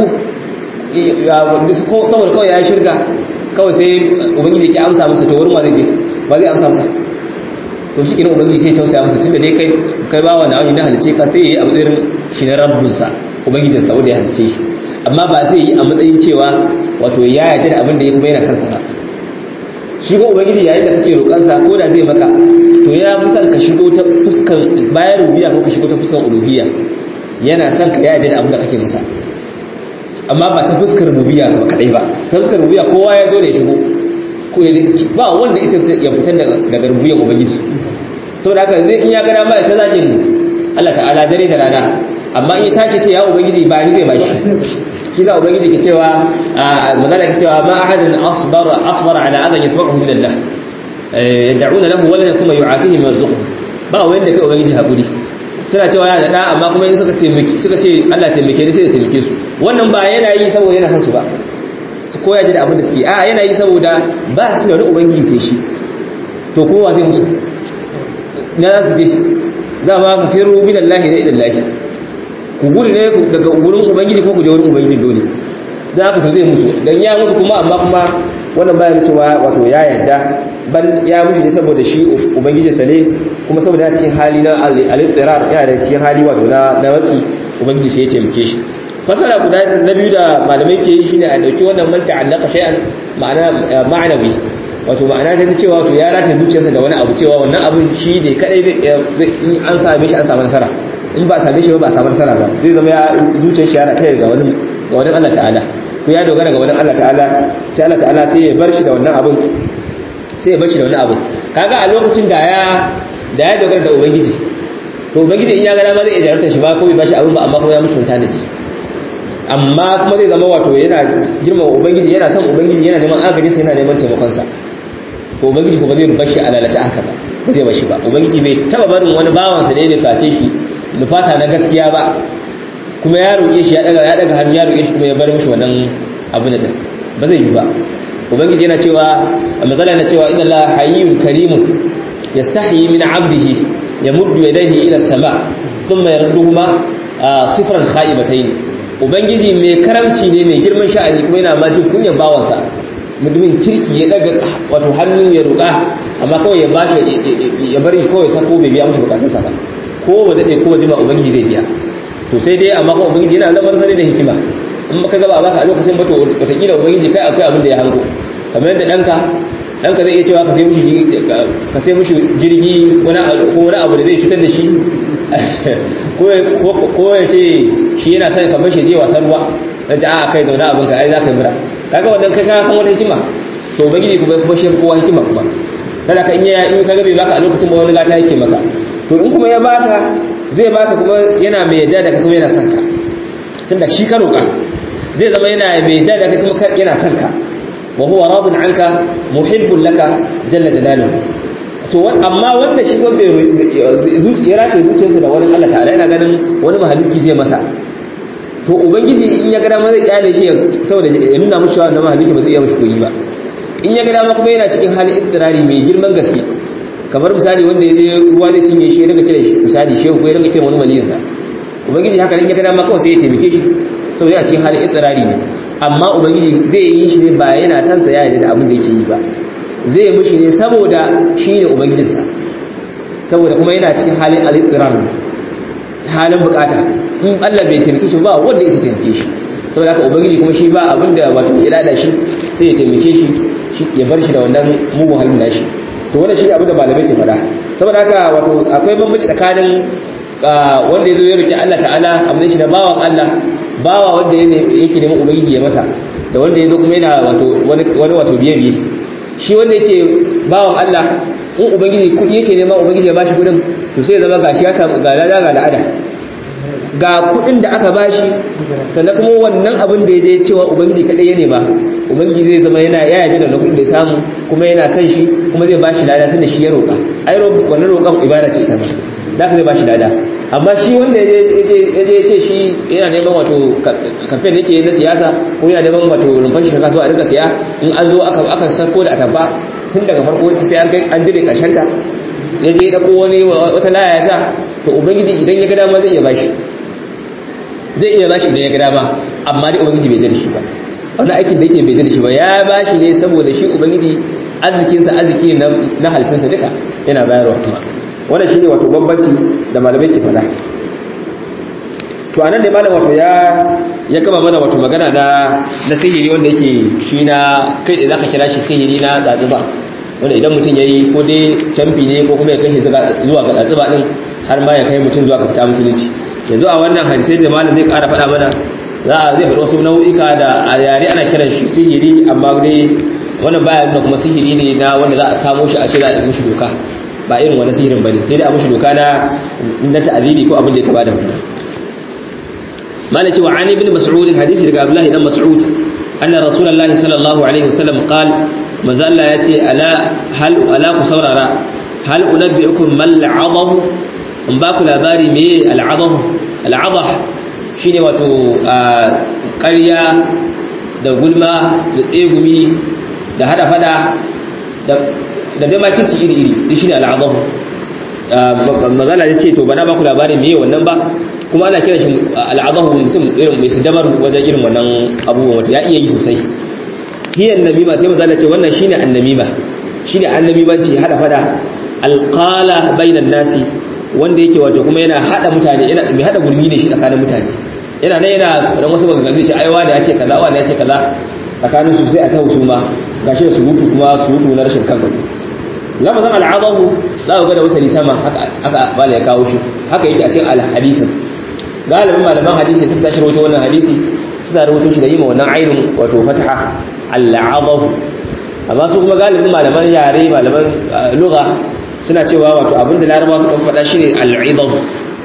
S1: saboda kawai ya shirga kawai sai ubangiji ke amsa masa to wurin wa zai je ba zai amsa masa to shi kenan ubangiji sai tausaya masa tunda dai kai kai bawa na wani na halice ka sai yayi a matsayin shi na rabbinsa ubangijin sa wanda ya halice shi amma ba zai yi a matsayin cewa wato ya yarda da abin da ya kuma yana son sa ba shi ko ubangiji yayin da kake roƙar sa ko da zai maka to ya fi son ka shigo ta fuskan bayan rububiyya ko ka shigo ta fuskan uluhiyya yana son ka yarda da abin da kake masa amma ba ta fuskar rububiyya ba kadai ba ta fuskar rububiyya kowa ya zo ne shigo ba wanda ita ya fitar daga rubuyan ubangiji saboda haka zai in ya gada ma ta zagin Allah ta'ala dare da rana amma in ya tashi ce ya ubangiji ba ni zai bashi shi za ubangiji ke cewa magana ke cewa ma ahadin asbara asbara ala adan yasma'uhu min Allah yad'una lahu wala kuma yu'afihi min rizqihi ba wanda kai ubangiji hakuri suna cewa yana da da amma kuma in suka taimake suka ce Allah taimake ni sai ya taimake su wannan ba yana yi saboda yana son su ba su koya ji da abin da suke a yana yi saboda ba su da wani ubangiji sai shi to kowa zai musu na za su je za ma ka firu min Allah da idan lahi ku gudu ne daga wurin ubangiji ko ku je wurin ubangiji dole da haka to zai musu dan ya musu kuma amma kuma wannan bayan cewa wato ya yarda ban ya mushi ne saboda shi ubangiji sa ne kuma saboda ya cikin hali na al-ittirar yana da cikin hali wato na na watsi ubangiji sai ya taimake shi fasara guda na biyu da malamai ke yi shine a dauki wannan man ta'allaka shay'an ma'ana ma'anawi wato ma'ana ta cewa wato ya rata zuciyarsa da wani abu cewa wannan abun shi ne kadai in an same shi an samu nasara in ba same shi ba ba samu nasara ba zai zama ya zuciyar shi ya rata ga wani ga wani Allah ta'ala ko ya dogara ga wani Allah ta'ala sai Allah ta'ala sai ya bar shi da wannan abun sai ya bar shi da wannan abun kaga a lokacin da ya da ya dogara da ubangiji to ubangiji in ya ga dama zai iya jarabta shi ba ko bai bashi abin ba amma kuma ya mutunta da shi amma kuma zai zama wato yana girmama ubangiji yana son ubangiji yana neman agaji sai yana neman taimakon sa to ubangiji kuma zai bashi a lalace haka ba ba zai bashi ba ubangiji bai taba barin wani bawan sa da ya nuface shi nufata na gaskiya ba kuma ya roƙe shi ya daga ya daga hannu ya roƙe shi kuma ya bar mishi wannan abin da ba zai yi ba ubangiji yana cewa a matsala yana cewa inna la hayyun karimun yastahi min abdihi yamuddu yadayhi ila sama thumma yarduhuma sifran khaibatayn ubangiji mai karamci ne mai girman sha'ani kuma yana ma jin kunyan bawansa mutumin kirki ya daga wato hannu ya roƙa amma kawai ya bashi ya bari kawai sako bai biya mishi bukatunsa ba ko ba daɗe ko ba jima ubangiji zai biya to sai dai amma kuma ubangiji yana lamar sani da hikima in baka gaba baka a lokacin ba to wataƙila ubangiji kai akwai abin da ya hango kamar yadda ɗanka ɗanka zai iya cewa ka sai mishi ka sai mishi jirgi ko wani abu da zai cutar da shi ko ya ce shi yana son ka bashi je wasan ruwa na ji a kai da wani abin ka ai za ka yi mura kaga wannan kai ka san wata hikima to ubangiji kuma kuma shi kowa hikima kuma kada ka in ya in ka ga bai baka a lokacin ba wani gata yake maka to in kuma ya baka zai baka kuma yana mai yadda da ka kuma yana son ka tunda shi ka roƙa zai zama yana mai yadda da ka kuma yana son ka wa huwa radun anka muhibbun laka jalla jalaluhu to amma wanda shi ko bai ya rataye zuciyarsa da wani Allah ta'ala yana ganin wani mahaluki zai masa to ubangiji in ya ga dama zai kyale shi saboda ya nuna mushi wannan mahaluki ba zai iya mushi koyi ba in ya ga dama kuma yana cikin halin ibtirari mai girman gaske kamar misali wanda ya je ruwa zai cinye shi ya daga kira shi misali shehu ko ya daga kira wani waliyinsa ubangiji haka in ya ga dama kawai sai ya taimake shi saboda yana cikin halin ibtirari ne amma ubangiji zai yi shi ne ba yana san sa ya yarda da abin da yake yi ba zai mushi ne saboda shi ne ubangijinsa saboda kuma yana cikin halin al-ibtirar halin bukata in Allah bai taimake shi ba wanda ya taimake shi saboda haka ubangiji kuma shi ba abin da wato ya dada shi sai ya taimake shi ya bar shi da wannan mugun halin nashi to wannan shi abin da malamai ke faɗa saboda haka wato akwai bambanci tsakanin wanda ya zo ya roki Allah ta'ala abin shi da bawan Allah bawa wanda yake neman ubangiji ya masa da wanda ya zo kuma yana wato wani wato biye biye shi wanda yake bawan Allah in ubangiji kudi yake nema ubangiji ya bashi kudin to sai ya zama gashi ya samu ga lada ga la'ada ga kudin da aka bashi sannan kuma wannan abin da ya je cewa ubangiji kadai ya nema ubangiji zai zama yana ya yaji da kudin da ya samu kuma yana son shi kuma zai bashi lada sanda shi ya roƙa ai wannan roƙon ibada ce ita ma da zai bashi lada amma shi wanda ya je ce shi yana neman wato kamfen da yake na siyasa ko yana neman wato rumfar shi ta kasuwa a rika siya in an zo aka sako da atabba tun daga farko sai an kai an dire karshen ta ya je da wani wata laya ya sa to ubangiji idan ya ga dama zai iya bashi zai iya bashi idan ya ga dama amma dai ubangiji bai dare shi ba wani aikin da yake bai dare shi ba ya bashi ne saboda shi ubangiji arzikinsa arziki na halittarsa duka yana bayarwa kuma wannan shine wato bambanci da malamai ke faɗa to anan ne malam wato ya ya gama mana wato magana na na sihiri wanda yake shi na kai da zaka kira shi sihiri na tsatsuba wanda idan mutum yayi ko dai camfi ne ko kuma ya kai shi zuwa ga tsatsuba din har ma ya kai mutum zuwa ga fita musulunci yanzu a wannan hadisi da malam zai ƙara faɗa mana za a zai faɗi wasu nau'ika da a yare ana kiran shi sihiri amma dai wannan baya nuna kuma sihiri ne na wanda za a kamo shi a ce za a yi mushi doka ba irin wani sihirin bane sai dai a mushi doka na na ta'aziri ko abin da ya taba da wannan mala cewa an ibn mas'ud hadisi daga abdullahi dan mas'ud anna rasulullahi sallallahu alaihi wasallam qal manzo Allah yace ala hal ala ku saurara hal unabbiukum mal adahu in ba ku labari me al adahu al adah shine wato ƙarya da gulma da tsegumi da hada fada da da dai makirci iri-iri duk shi ne al'adahu mazala ya ce to ba na baku labarin meye wannan ba kuma ana kiran shi al'adahu mutum irin mai su dabar wajen irin wannan abubuwan wata ya iya yi sosai hiyan namima sai mazala ce wannan shine annamima shine annamimanci hada fada alqala bainan nasi wanda yake wato kuma yana hada mutane yana mai hada gurmi ne shi tsakanin mutane yana nan yana dan wasu maganganu ce ai wani ya ce kaza wani ya ce kaza tsakanin su sai a ta husuma gashi da surutu kuma surutu na rashin kan gado lafazan al'adahu za ku ga da wasali sama haka haka bala ya kawo shi haka yake a cikin al-hadisin galibin malaman hadisi sun tashi rawaito wannan hadisi suna rawaito shi da yi ma wannan ainin wato fataha al'adahu amma su kuma galibin malaman yare malaman lugha suna cewa wato abinda larabawa suka faɗa shi ne al'idab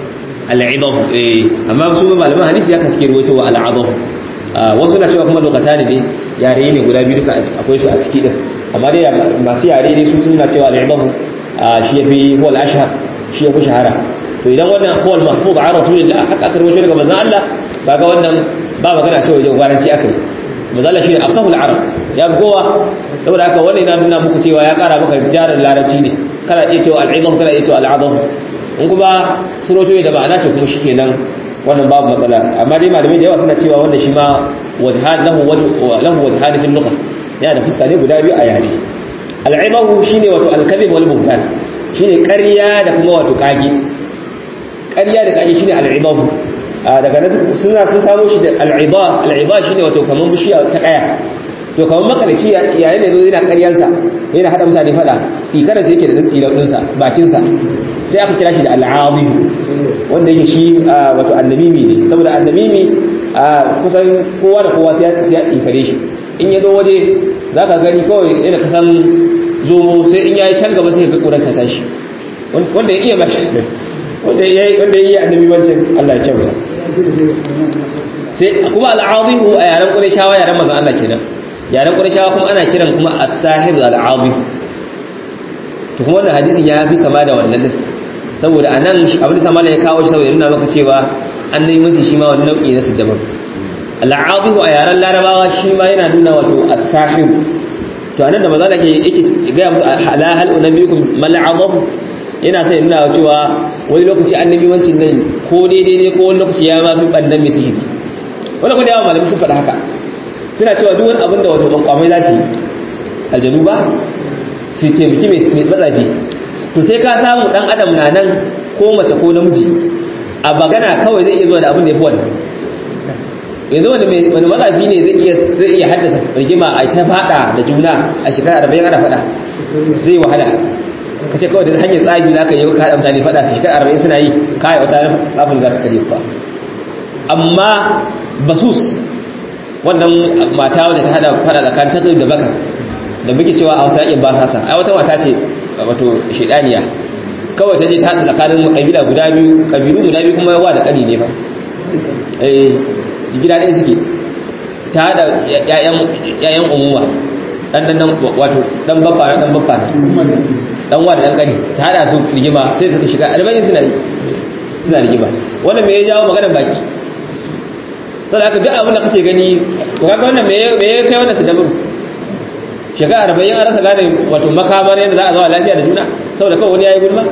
S1: al'idaf eh amma su malaman hadisi ya kaske ruwaito wa al'adaf wasu na cewa kuma lokata ne yare ne guda biyu duka akwai su a ciki din amma dai masu yare ne su suna cewa al'idaf shi yafi huwa al-ashhar shi yafi shahara to idan wannan huwa al-mahfuz an rasulillah haka aka rubuta daga manzon Allah kaga wannan ba magana cewa wajen gwaranci aka yi manzon Allah shine afsahul arab ya gowa saboda haka wannan yana nuna muku cewa ya kara maka jarin larabci ne kana iya cewa al-idaf kana iya cewa al-adaf in kuma suroto da ma'ana to kuma shikenan wannan babu matsala amma dai malamai da yawa suna cewa wannan shi ma wajhan lahu lahu wajhan fil lugha yana da fuska ne guda biyu a yare al-ibahu shine wato al-kadhib wal buhtan shine ƙarya da kuma wato kage ƙarya da kage shine al-ibahu daga nan suna sun samo shi da al-iba al-iba shine wato kaman bishiya ta kaya to kaman makalici yayin da yazo yana ƙaryansa yana hada mutane fada tsikarar sai yake da tsira dinsa bakinsa sai aka kira shi da al'azim wanda yake shi wato annamimi ne saboda annamimi kusan kowa da kowa sai ya ikare shi in ya zo waje za ka gani kawai yana kasan zomo sai in ya yi can gaba sai ka ƙuran ka tashi wanda ya iya ba shi wanda ya yi annabi wancan Allah ya kyauta sai kuma al'azim a yaren ƙurashawa yaren mazan Allah kenan yaren ƙurashawa kuma ana kiran kuma as-sahir al-azim to kuma wannan hadisin ya fi kama da wannan din saboda a nan abin da samala ya kawo shi saboda nuna maka cewa an nemi mace shi ma wani nau'i na siddabar al'azihu a yaren larabawa shi ma yana nuna wato as-sahib to anan da maza da ke yake gaya musu ala hal unabiyukum mal azab yana sai nuna cewa wani lokaci annabi wancin nan ko daidai ne ko wani lokaci ya ma fi bannan mai sihiri wani kuma da yawa malamai sun faɗa haka suna cewa duk wani abin da wato kwankwamai za su yi aljanu ba su taimaki mai matsafi to sai ka samu dan adam na nan ko mace ko namiji a bagana kawai zai iya zuwa da abin da ya fi wannan yanzu wani wani matsafi ne zai iya zai iya haddasa rigima a ta fada da juna a shekara arba'in ana fada zai wahala ka ce kawai da hanyar tsagi za ka yi ka haɗa mutane fada su shekara arba'in suna yi kawai wata tsafin za su kare kuwa amma basus wannan mata wadda ta hada fada tsakanin tattalin da baka da muke cewa a wasu yakin ba sasa ai wata mata ce wato shedaniya kawai ta je ta hada tsakanin kabila guda biyu kabilu guda biyu kuma yawa da kani ne fa eh gida ɗaya suke ta hada yayan umuma dan dan wato dan babba dan babba dan wa da dan kani ta hada su rigima sai suka shiga albayin suna suna rigima wannan me ya jawo maganar baki saboda haka duk abin da kake gani to kaga wannan me me ya kai wannan sadabar shekara arba'in an rasa gane wato makamar yadda za a zawa lafiya da juna saboda kawai wani ya yi gulma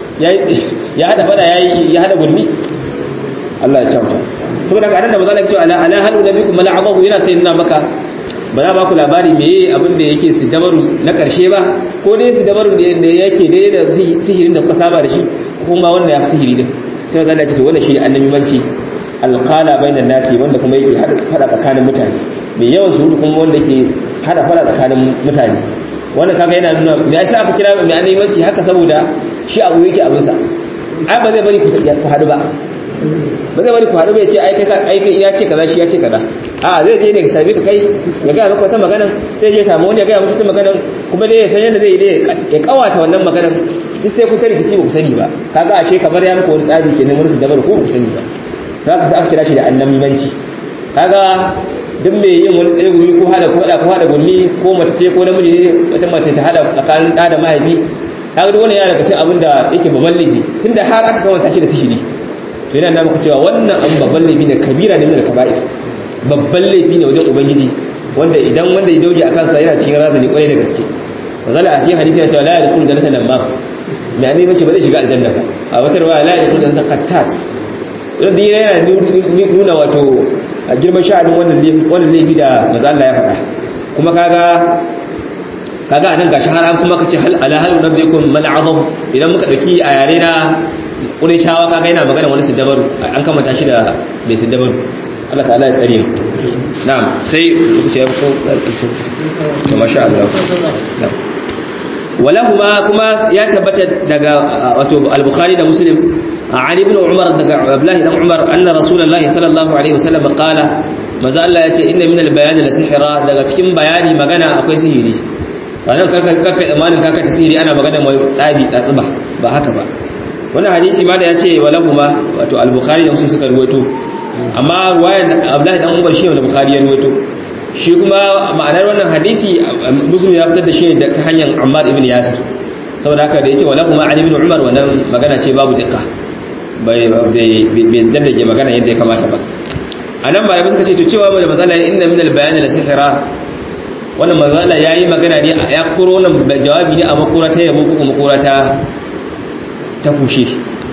S1: ya hada fada ya hada gulmi Allah ya kyauta saboda ka da mazala cewa ala ala halu nabikum mala abahu yana sai nuna maka ba za ba ku labari meye abin da yake su dabaru na karshe ba ko dai su dabaru da yake dai da sihirin da kuka saba da shi kuma wanda ya fi sihiri din sai mazala ya ce to wannan shi annabi manci alqala bainan nasi wanda kuma yake hada fada tsakanin mutane mai yawan surutu kuma wanda ke hada fada tsakanin mutane wannan kaga yana nuna me yasa aka kira mai annabimanci haka saboda shi abu yake abin sa ai ba zai bari ku hadu ba ba zai bari ku hadu ba ya ce ai kai ai kai ya ce kaza shi ya ce kaza a zai je ne ka same ka kai ya ga maka wata magana sai je samu wani ya ga maka wata magana kuma dai ya san yadda zai dai ya kawata wannan magana duk sai ku ta rikici ba ku sani ba kaga ashe kamar ya maka wani tsari kenan wani su dabar ko ku sani ba za ka sa aka kira shi da annabimanci kaga duk mai yin wani tsaye gumi ko hada ko hada ko hada gumi ko mace ce ko namiji ne wata mace ta hada tsakanin da da mahaifi kaga duk wannan yana daga cikin abin da yake babban laifi tunda har aka kawanta shi da sihiri to yana nuna cewa wannan abin babban laifi ne kabira ne min al-kaba'ir babban laifi ne wajen ubangiji wanda idan wanda ya dauke a kansa yana cikin razani kwarai da gaske wazala a cikin hadisi ya ce la yadkhulu jannata lamma mai annabi mace ba zai shiga aljanna ba a wata riwaya la yadkhulu jannata qattat wanda yana nuna wato girman sha'anin wannan laifi da maza Allah ya faɗa kuma kaga kaga anan gashi har an kuma kace hal ala hal nabiyukum mal azam idan muka dauki a yare na Qurayshawa kaga yana magana wani siddabaru an kamata shi da bai siddabaru Allah ta'ala ya tsare mu na'am sai ku ce ko to masha Allah na'am walahuma kuma ya tabbata daga wato al-bukhari da muslim عن ابن عمر عبد الله بن عمر ان رسول الله صلى الله عليه وسلم قال maza Allah ya ce inna min al-bayani la sihra daga cikin bayani magana akwai sihiri wannan karka karka tsammanin kaka ta sihiri ana magana mai tsabi tsatsuba ba haka ba wannan hadisi ma da ya ce walahuma wato al-bukhari da muslim suka ruwaito amma ruwayar abdullahi dan umar shi ne bukhari ya ruwaito shi kuma ma'anar wannan hadisi muslim ya fitar da shi ta hanyar ammar ibn yasir saboda haka da yace walahuma ali ibn umar wannan magana ce babu dukka bai bai daddage magana yadda ya kamata ba anan ba suka ce to cewa mai matsala inna min al-bayan la sihra wannan matsala yayi magana ne ya koro nan jawabi ne a makura ta yabo ko makura ta ta kushe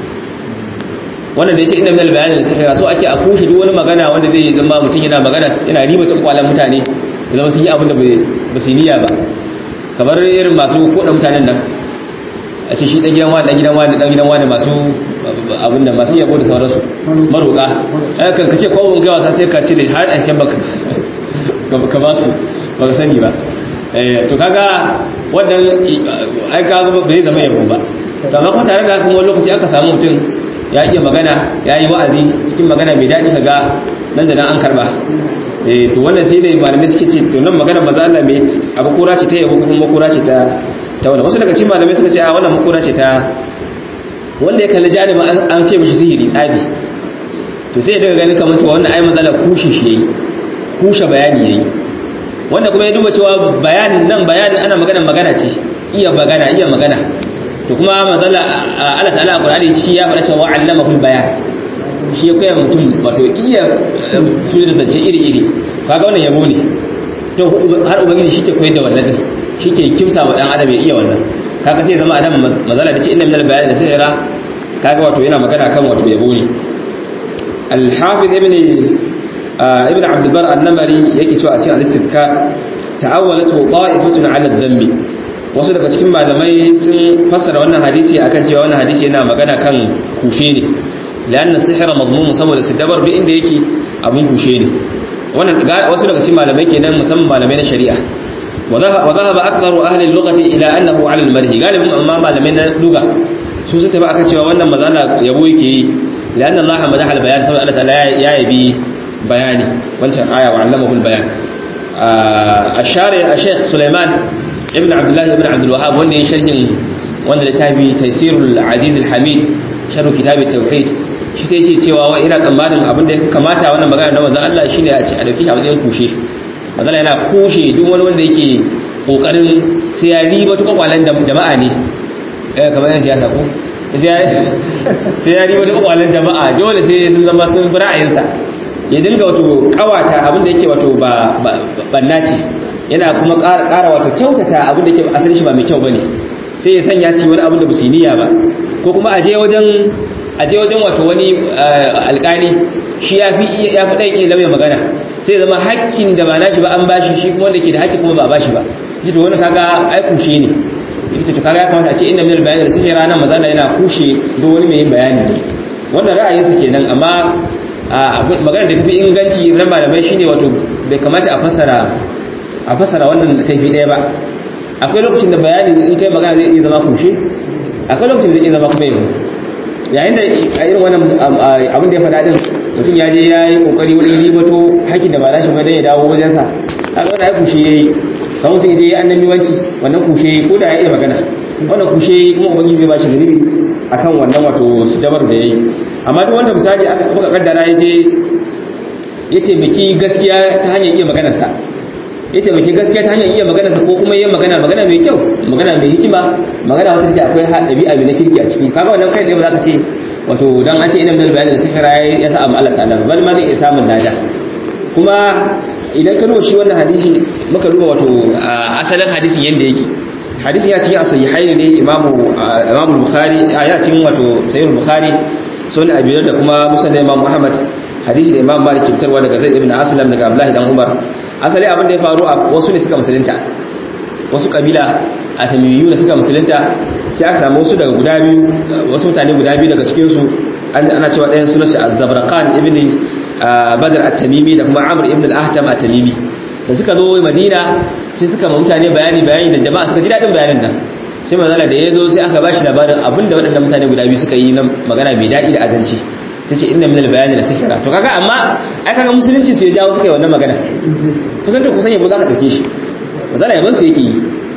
S1: wannan da yace inna min al-bayan la sihra so ake a kushe duk wani magana wanda zai zama mutum yana magana yana riba cikin kwalan mutane da zama sun yi abin da ba su niyya ba kamar irin masu koda mutanen nan a ce shi dan gidan wani dan gidan wani dan gidan wani masu abin da masu yabo da sauransu maroka ai kan kace ko mun gawa sai ka ce da har an baka ka ba su ba ka sani ba eh to kaga wannan ai kaga ba zai zama yabo ba to amma kuma tare da kuma wani lokaci aka samu mutum ya iya magana ya yi wa'azi cikin magana mai daɗi kaga nan da nan an karba eh to wannan sai dai malamai suke ce to nan magana maza Allah mai abu kura ce ta yabo kuma kura ce ta ta wannan wasu daga cikin malamai suka ce a wannan makura ce ta wanda ya kalli janibin an ce mishi sihiri tsabi to sai daga ganin kamar to wannan ai matsala kushe shi yayi kushe bayani yayi wanda kuma ya duba cewa bayanin nan bayanin ana magana magana ce iya magana iya magana to kuma matsala Allah ta'ala Qur'ani shi ya fara cewa allamahu bayan shi ya koya mutum wato iya sura da ce iri iri kaga wannan yabo ne to har ubangiji shi ke koyar da wannan din shi ke kimsa wa dan adam ya iya wannan kaga sai zama adam mazala da ce inna minal bayani da sihira kaga wato yana magana kan wato yabo ne al-hafiz ibn ibn abd bar an-namari yake cewa a cikin al-istibkar ta'awwalatu qa'ifatun 'ala adh-dhammi wasu daga cikin malamai sun fassara wannan hadisi akan cewa wannan hadisi yana magana kan kushe ne lanna sihira madmum saboda sidabar duk inda yake abun kushe ne wannan wasu daga cikin malamai kenan musamman malamai na shari'a وذهب أكثر أهل اللغة إلى أنه على المرهي قال أمام من اللغة سوسة بقى كتشوى وانا مذانا يبويكي لأن الله مدح البيان سوى الله تعالى يا يبي بياني وانشان آية وعلمه البيان آه الشارع الشيخ سليمان ابن عبد الله ابن عبد الوهاب وانا شرح وانا لتابي تيسير العزيز الحميد شرح كتاب التوحيد shi sai ce cewa wa ina tsammanin abin da kamata wannan magana na manzon Allah shine a ce a dauki shi a wajen kushe manzon yana kushe duk wani wanda yake kokarin sai ya riba tuka kwalan jama'a ne eh kamar yan siyasa ko sai ya riba tuka kwalan jama'a dole sai sun zama sun bi ra'ayinsa ya dinga wato kawata abin da yake wato ba banna ce yana kuma ƙara wato kyautata abin da yake asalin shi ba mai kyau bane sai ya sanya su yi wani abin da ba su niyya ba ko kuma a je wajen a je wajen wato wani alƙali shi ya fi ya fi ɗan iya magana sai zama hakkin da ba nashi ba an bashi shi kuma wanda ke da hakki kuma ba bashi ba shi to wani kaga ai kushe ne ita to kaga ya kamata a ce inna minal bayani da sun ranar maza yana kushe duk wani mai yin bayani wannan ra'ayinsa kenan amma magana da tafi inganci na malamai shine wato bai kamata a fassara a fassara wannan kaifi ɗaya ba akwai lokacin da bayani in kai magana zai iya zama kushe akwai lokacin da zai iya zama kuma yabo yayin da a irin wannan abin da ya faɗa din mutum ya je ya yi kokari wurin ribato haƙƙin da ba nashi ba dan ya dawo wajensa kaga wannan ya kushe yayi kan mutum idan ya annabi wanci wannan kushe yayi ko da ya iya magana wannan kushe yayi kuma ubangiji zai ba shi zunubi akan wannan wato dabar da yayi amma duk wanda misali aka muka kaddara ya je ya taimaki gaskiya ta hanyar iya maganarsa ya taimaki gaskiya ta hanyar iya maganarsa ko kuma yin magana magana mai kyau magana mai hikima magana wata take akwai ɗabi'a mai na kirki a ciki kaga wannan kai ne ba za ka ce wato dan an ce ina min bayanin da sihira ya sa amma Allah ta'ala bal ma zai iya samun lada kuma idan ka duba shi wannan hadisi muka duba wato asalin hadisin yanda yake hadisin ya cikin asahihain ne imamu imamu bukhari ya cikin wato sahih bukhari sunan abi da kuma musnad imam muhammad hadisi da imam malik fitarwa daga zaid ibn aslam daga abdullahi dan umar asali abin da ya faru a wasu ne suka musulunta wasu kabila a tamiyu da suka musulunta sai aka samu wasu daga guda biyu wasu mutane guda biyu daga cikin su ana cewa ɗayan sunan shi az-zabraqan ibn badr at-tamimi da kuma amr ibn al-ahtam at-tamimi da suka zo madina sai suka ma mutane bayani bayani da jama'a suka ji dadin bayanin nan sai manzala da ya zo sai aka bashi labarin abinda waɗannan mutane guda biyu suka yi na magana mai daɗi da azanci sai ce inna minal bayani da sihira to kaga amma ai kaga musulunci su ya jawo suka yi wannan magana kusan to kusan yabo za ka dauke shi manzala yaban su yake yi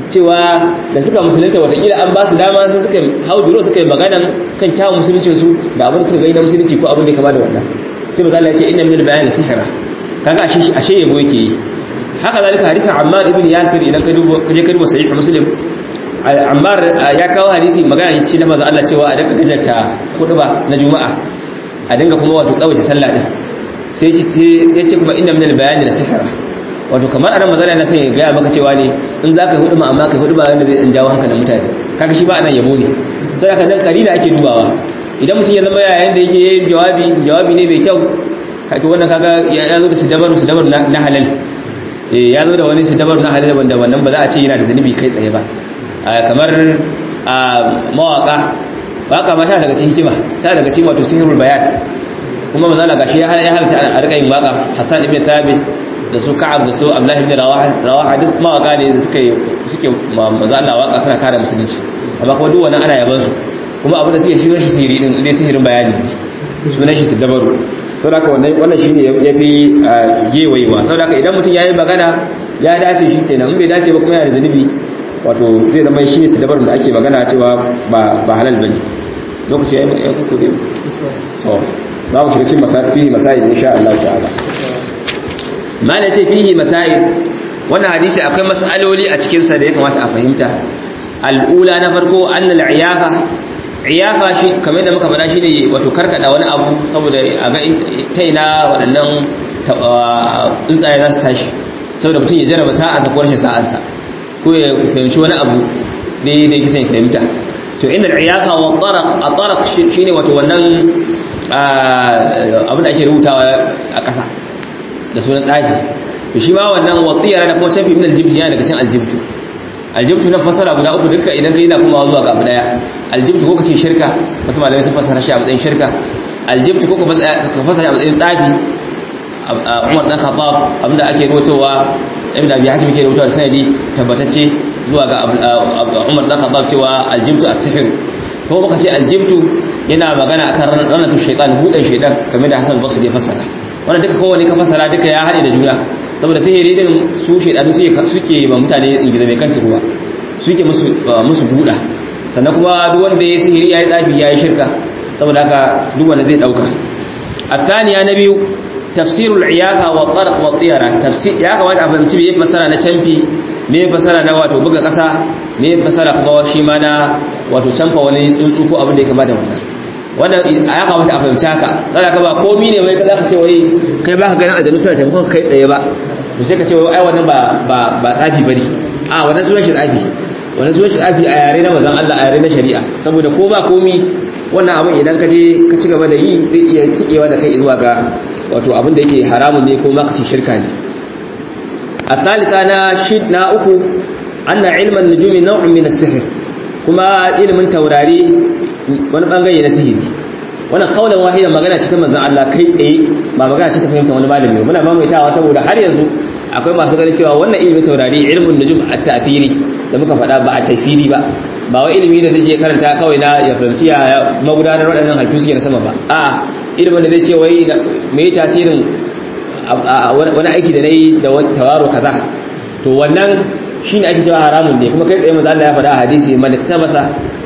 S1: cewa da suka musulunta watakila an ba su dama sai suka hau duro suka yi maganan kan kyawun musuluncin su da abin da suka gani na musulunci ko abin da ya kama da wannan sai maza Allah ya ce inna min al-bayan sihra kaga ashe ashe yabo yake yi haka zalika hadisin Ammar ibn Yasir idan ka duba ka je ka duba sahih Muslim Ammar ya kawo hadisi magana ce na maza Allah cewa a dinga gajarta ba na Juma'a a dinga kuma wato tsawace sallah din sai ya ce kuma inna min al-bayan sihra wato kamar anan mazala na sai gaya maka cewa ne in za ka hudu ma amma ka hudu ba wanda zai jawo hankalin mutane kaga shi ba anan yabo ne sai aka nan karina ake dubawa idan mutum ya zama yayin da yake yin jawabi jawabi ne mai kyau kake wannan kaga ya zo da sidabaru sidabaru na halal eh ya zo da wani sidabaru na halal wanda wannan ba za a ce yana da zanubi kai tsaye ba kamar mawaka waka ma ta daga cikin hikima ta daga cikin wato sihirul bayan kuma mazala gashi ya halatta a rika yin waka Hassan ibn Thabit da su ka'ab da su abdullahi ibn rawaha duk mawaka ne da suke suke maza Allah waka suna kare musulunci amma kuma duk wannan ana yaban su kuma abin da suke shirin shi sihiri din dai sihirin bayani sunan shi dabaru saboda haka wannan wannan shine yafi gewayewa saboda haka idan mutum yayi magana ya dace shi kenan in bai dace ba kuma yana da zanubi wato zai zama shi ne dabarun da ake magana cewa ba ba halal bane lokaci yayi ya kuku dai to za mu shiga cikin masafi masail insha Allah ta'ala ma na ce fihi masail wannan hadisi akwai mas'aloli a cikinsa da ya kamata a fahimta al'ula na farko annal iyafa iyafa shi kamar da muka faɗa shi ne wato karkada wani abu saboda a ga taina waɗannan tsuntsaye za su tashi saboda mutum ya jarraba sa'ansa ko rashin sa'ansa ko ya fahimci wani abu da ya kisa ya fahimta to inda iyafa wa tsaraq a tsaraq shi ne wato wannan abin da ake rubutawa a ƙasa da sunan tsafi to shi ma wannan watsiyar da kuma canfi min aljibti yana daga cikin aljibtu aljibtu na fasara guda uku duka idan kai na kuma zuwa ga abu daya aljibtu ko kace shirka wasu malamai sun fasara shi a matsayin shirka aljibtu ko ka fasara shi a matsayin tsafi Umar dan Khattab abinda ake rubutowa Ibn Abi Hatim ke rubutowa sanadi tabbatacce zuwa ga Umar dan Khattab cewa aljibtu as-sihr ko muka ce aljibtu yana magana akan ranatu shaytan hudan shaytan kamar da Hassan Basri ya fasara wannan duka kowane ka fasara duka ya haɗe da juna saboda sihiri din su shaidanu suke ba mutane ingiza mai kanta ruwa suke musu musu buɗa sannan kuma duk wanda ya sihiri ya yi tsafi ya yi shirka saboda haka duk wanda zai ɗauka الثانية نبي تفسير العياقة والطرق والطيرة تفسير ya kamata a fahimci me fasara na canfi me fasara na wato buga ƙasa me fasara kuma shi ma na wato canfa wani tsuntsu ko abin da ya kamata wannan wannan ya kamata a fahimci haka tsara ka ba komi ne mai za ka ce wai kai ba ka ganin aljanu suna taimakon kai tsaye ba to sai ka ce wai ai wannan ba ba ba tsafi bane a wannan sunan shi tsafi wannan sunan shi tsafi a yare na manzon Allah a yare na shari'a saboda ko ba komi wannan abin idan ka je ka ci gaba da yi zai iya tikewa da kai zuwa ga wato abin da yake haramun ne ko ma ka ci shirka ne الثالثة أنا شد نا أكو أن علم النجوم نوع من السحر kuma ilimin taurari wani bangare na sihiri wannan kaulan wahida magana ce ta manzon Allah kai tsaye ba magana ce ta fahimta wani malami ba muna mamaitawa saboda har yanzu akwai masu ganin cewa wannan ilimin taurari ilmin nujum at-ta'thiri da muka faɗa ba a tasiri ba ba wai ilimi da zai karanta kawai na ya fahimci ya magudanar waɗannan halittu suke na sama ba a'a ilimin da zai ce wai me yi tasirin wani aiki da nayi da tawaro kaza to wannan shine ake cewa haramun ne kuma kai tsaye manzo Allah ya faɗa a hadisi man iktabasa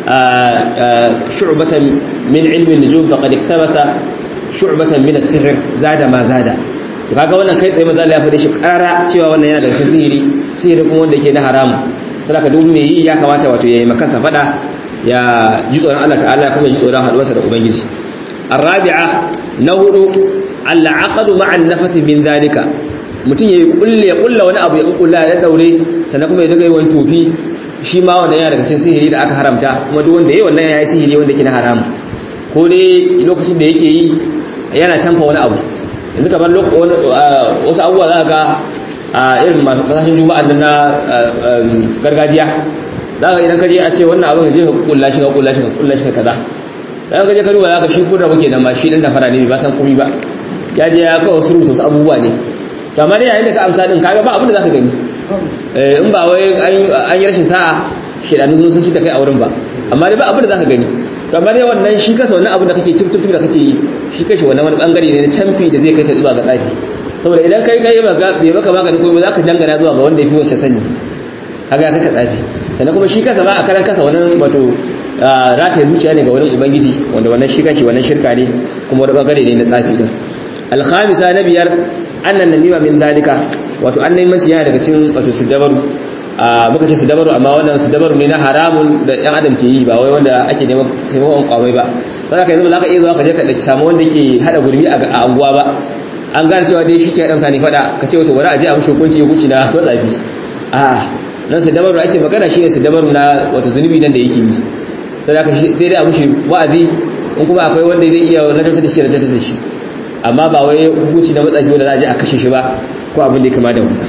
S1: shu'batan min ilmi nujum faqad iktabasa shu'batan min as-sihr zada ma zada to kaga wannan kai tsaye manzo Allah ya faɗa shi ƙara cewa wannan yana daga cikin sihiri sihiri kuma wanda yake na haramu saboda duk me yi ya kamata wato yayi makansa faɗa ya ji tsoron Allah ta'ala kuma ji tsoron haduwarsa da ubangiji الرابعه نهر العقد مع النفث من ذلك mutum ya yi kulle ya kulla wani abu ya kulla ya daure sannan kuma ya daga yi wani tofi shi ma wannan yana daga cikin sihiri da aka haramta kuma duk wanda yayi wannan yayi sihiri wanda ke na haram ko dai lokacin da yake yi yana canfa wani abu yanzu kamar wasu abubuwa za ka ga irin masu kasashen juma'an nan na gargajiya za ka idan ka je a ce wannan abin je ka kulla shi ka kulla shi ka kulla shi ka kaza dan ka je ka duba za ka shi kurra muke nan ma shi din da fara ne ba san komai ba ya je ya kawo surutu wasu abubuwa ne kamar yayin da ka amsa din kaga ba abin da zaka gani in ba wai an yi rashin sa'a shedanu zo sun ci ta kai a wurin ba amma dai ba abin da zaka gani kamar dai wannan shi kasa wannan abin da kake tum tum da kake yi shi kashi wannan wani bangare ne na canfi da zai kai ka zuwa ga tsafi saboda idan kai kai bai maka magani ko za ka dangana zuwa ga wanda ya fi wancan sani kaga kaka tsafi sannan kuma shi kansa ba a karan kasa wannan wato rataye zuciya ne ga wurin ubangiji wanda wannan shi kanshi wannan shirka ne kuma wani bangare ne na tsafi din alkhamisa na biyar annan namima min dalika wato annabimanci yana daga cikin wato sidabaru muka ce sidabaru amma wannan sidabaru ne na haramun da yan adam ke yi ba wai wanda ake neman taimakon kwamai ba ba za ka yanzu ba za ka iya zuwa ka je ka samu wanda ke hada gurmi a anguwa ba an gane cewa dai shi ke ɗan ne faɗa ka ce wato wani aje a mashi hukunci hukunci na matsafi a nan sidabaru ake magana shi ne sidabaru na wato zunubi nan da yake yi sai dai a mashi wa'azi in kuma akwai wanda zai iya lantarki da shi da lantarki da shi amma ba wai hukunci na matsafi wanda za a je a kashe shi ba ko abin da ya kama da wannan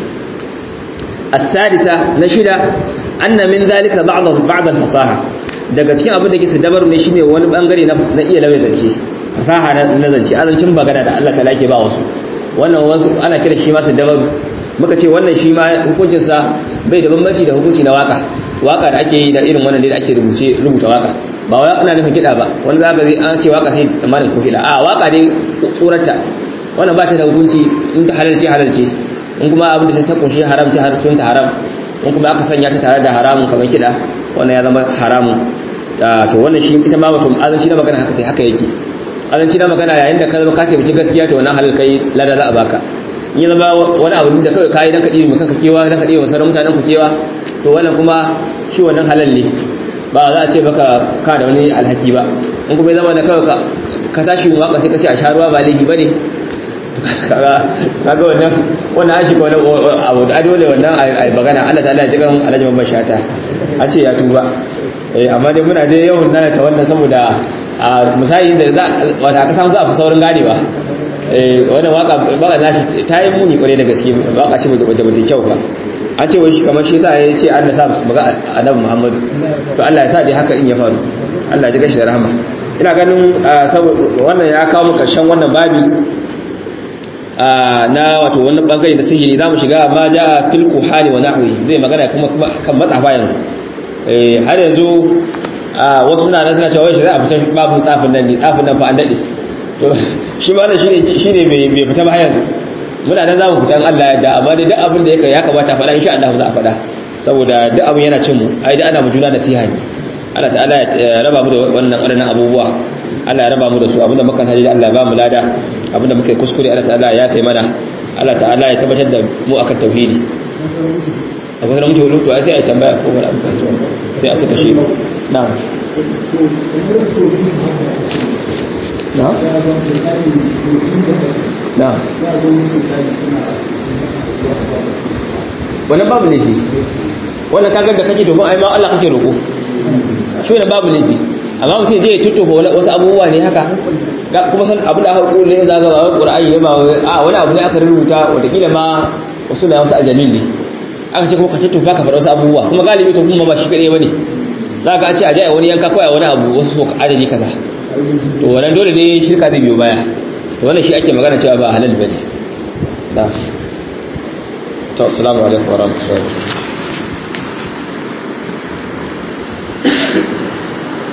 S1: السادسة نشدة أن من ذلك بعض بعض الفصاحة daga cikin abin da ke dabaru ne shine wani bangare na iya lauya zance fasaha na zance azancin magana da Allah ta'ala ke ba wasu wannan wasu ana kira shi ma dabaru muka ce wannan shi ma hukuncin sa bai da bambanci da hukunci na waka waka da ake yi da irin wannan da ake rubuce rubuta waka ba wai ana nufin kida ba wani zaka zai an ce waka sai tsammanin ko kida a waka dai tsorata wannan ba ta da hukunci in ta halalce halalce in kuma abin da ta kunshi haram ta har sun ta haram in kuma aka sanya ta tare da haramun kamar kida wannan ya zama haramun to wannan shi ita ma mutum azanci na magana haka tai haka yake azanci na magana yayin da ka zama ka taimaki gaskiya to wannan halal kai lada za a baka in ya zama wani abu da kawai kayi dan ka ɗiri kanka kewa dan ka ɗiri sauran mutanen ku kewa to wannan kuma shi wannan halal ne ba za a ce baka ka da wani alhaki ba in kuma ya zama da kawai ka tashi waka sai ka ce a sha ruwa ba laifi ba ne kaga wannan wannan an shiga wani abu da dole wannan ai magana Allah ta'ala ya jikan alhaji babban shata a ce ya tuba eh amma dai muna dai yawan nana ta wannan saboda a misali da za wata aka samu za a fi saurin ganewa eh wannan waka baka nashi ta yi muni kware da gaske waka ce da bata kyau ba an ce wai shi kamar shi yasa ya ce Allah sa maga annabi Muhammadu to Allah ya sa dai haka in ya faru Allah ya ji gashi da rahama ina ganin wannan ya kawo mu karshen wannan babi na wato wannan bangare da sihiri zamu shiga ma ja fil kuhani wa nahwi zai magana kuma kan matsafa yanzu eh har yanzu wasu suna nan suna cewa wai shi za a fita babu tsafin nan ne tsafin nan fa an dade to shi ma wannan shine shine bai bai fita ba yanzu muna nan zamu fita Allah ya da amma dai duk abin da yake ya kamata faɗa insha Allah za a faɗa saboda duk abin yana cin mu ai da ana mu juna nasiha ne Allah ta'ala ya raba mu da wannan waɗannan abubuwa Allah ya raba mu da su abinda muka haji Allah ya ba mu lada abinda muka yi kuskure Allah ta'ala ya kai mana Allah ta'ala ya tabbatar da mu akan tauhidi akwai sanar mutu hudu to sai a yi tambaya ko wani abu sai a cika shi na na na wannan babu laifi wannan kagar da kake domin ai ma Allah kake roƙo shi wannan babu laifi amma mutum zai tuttufa wasu abubuwa ne haka kuma san abin da aka kule za ga ba qur'ani ne ba a wani abu ne aka rubuta wataƙila ma wasu na wasu ajamin ne aka ce ko ka tuttufa ka faɗa wasu abubuwa kuma galibi to kuma ba shi kaɗai bane za ka ce a jaya wani yanka kawai wani abu wasu so adadi kaza to wannan dole ne shirka zai biyo baya to wannan shi ake magana cewa ba halal bane to assalamu alaikum wa rahmatullahi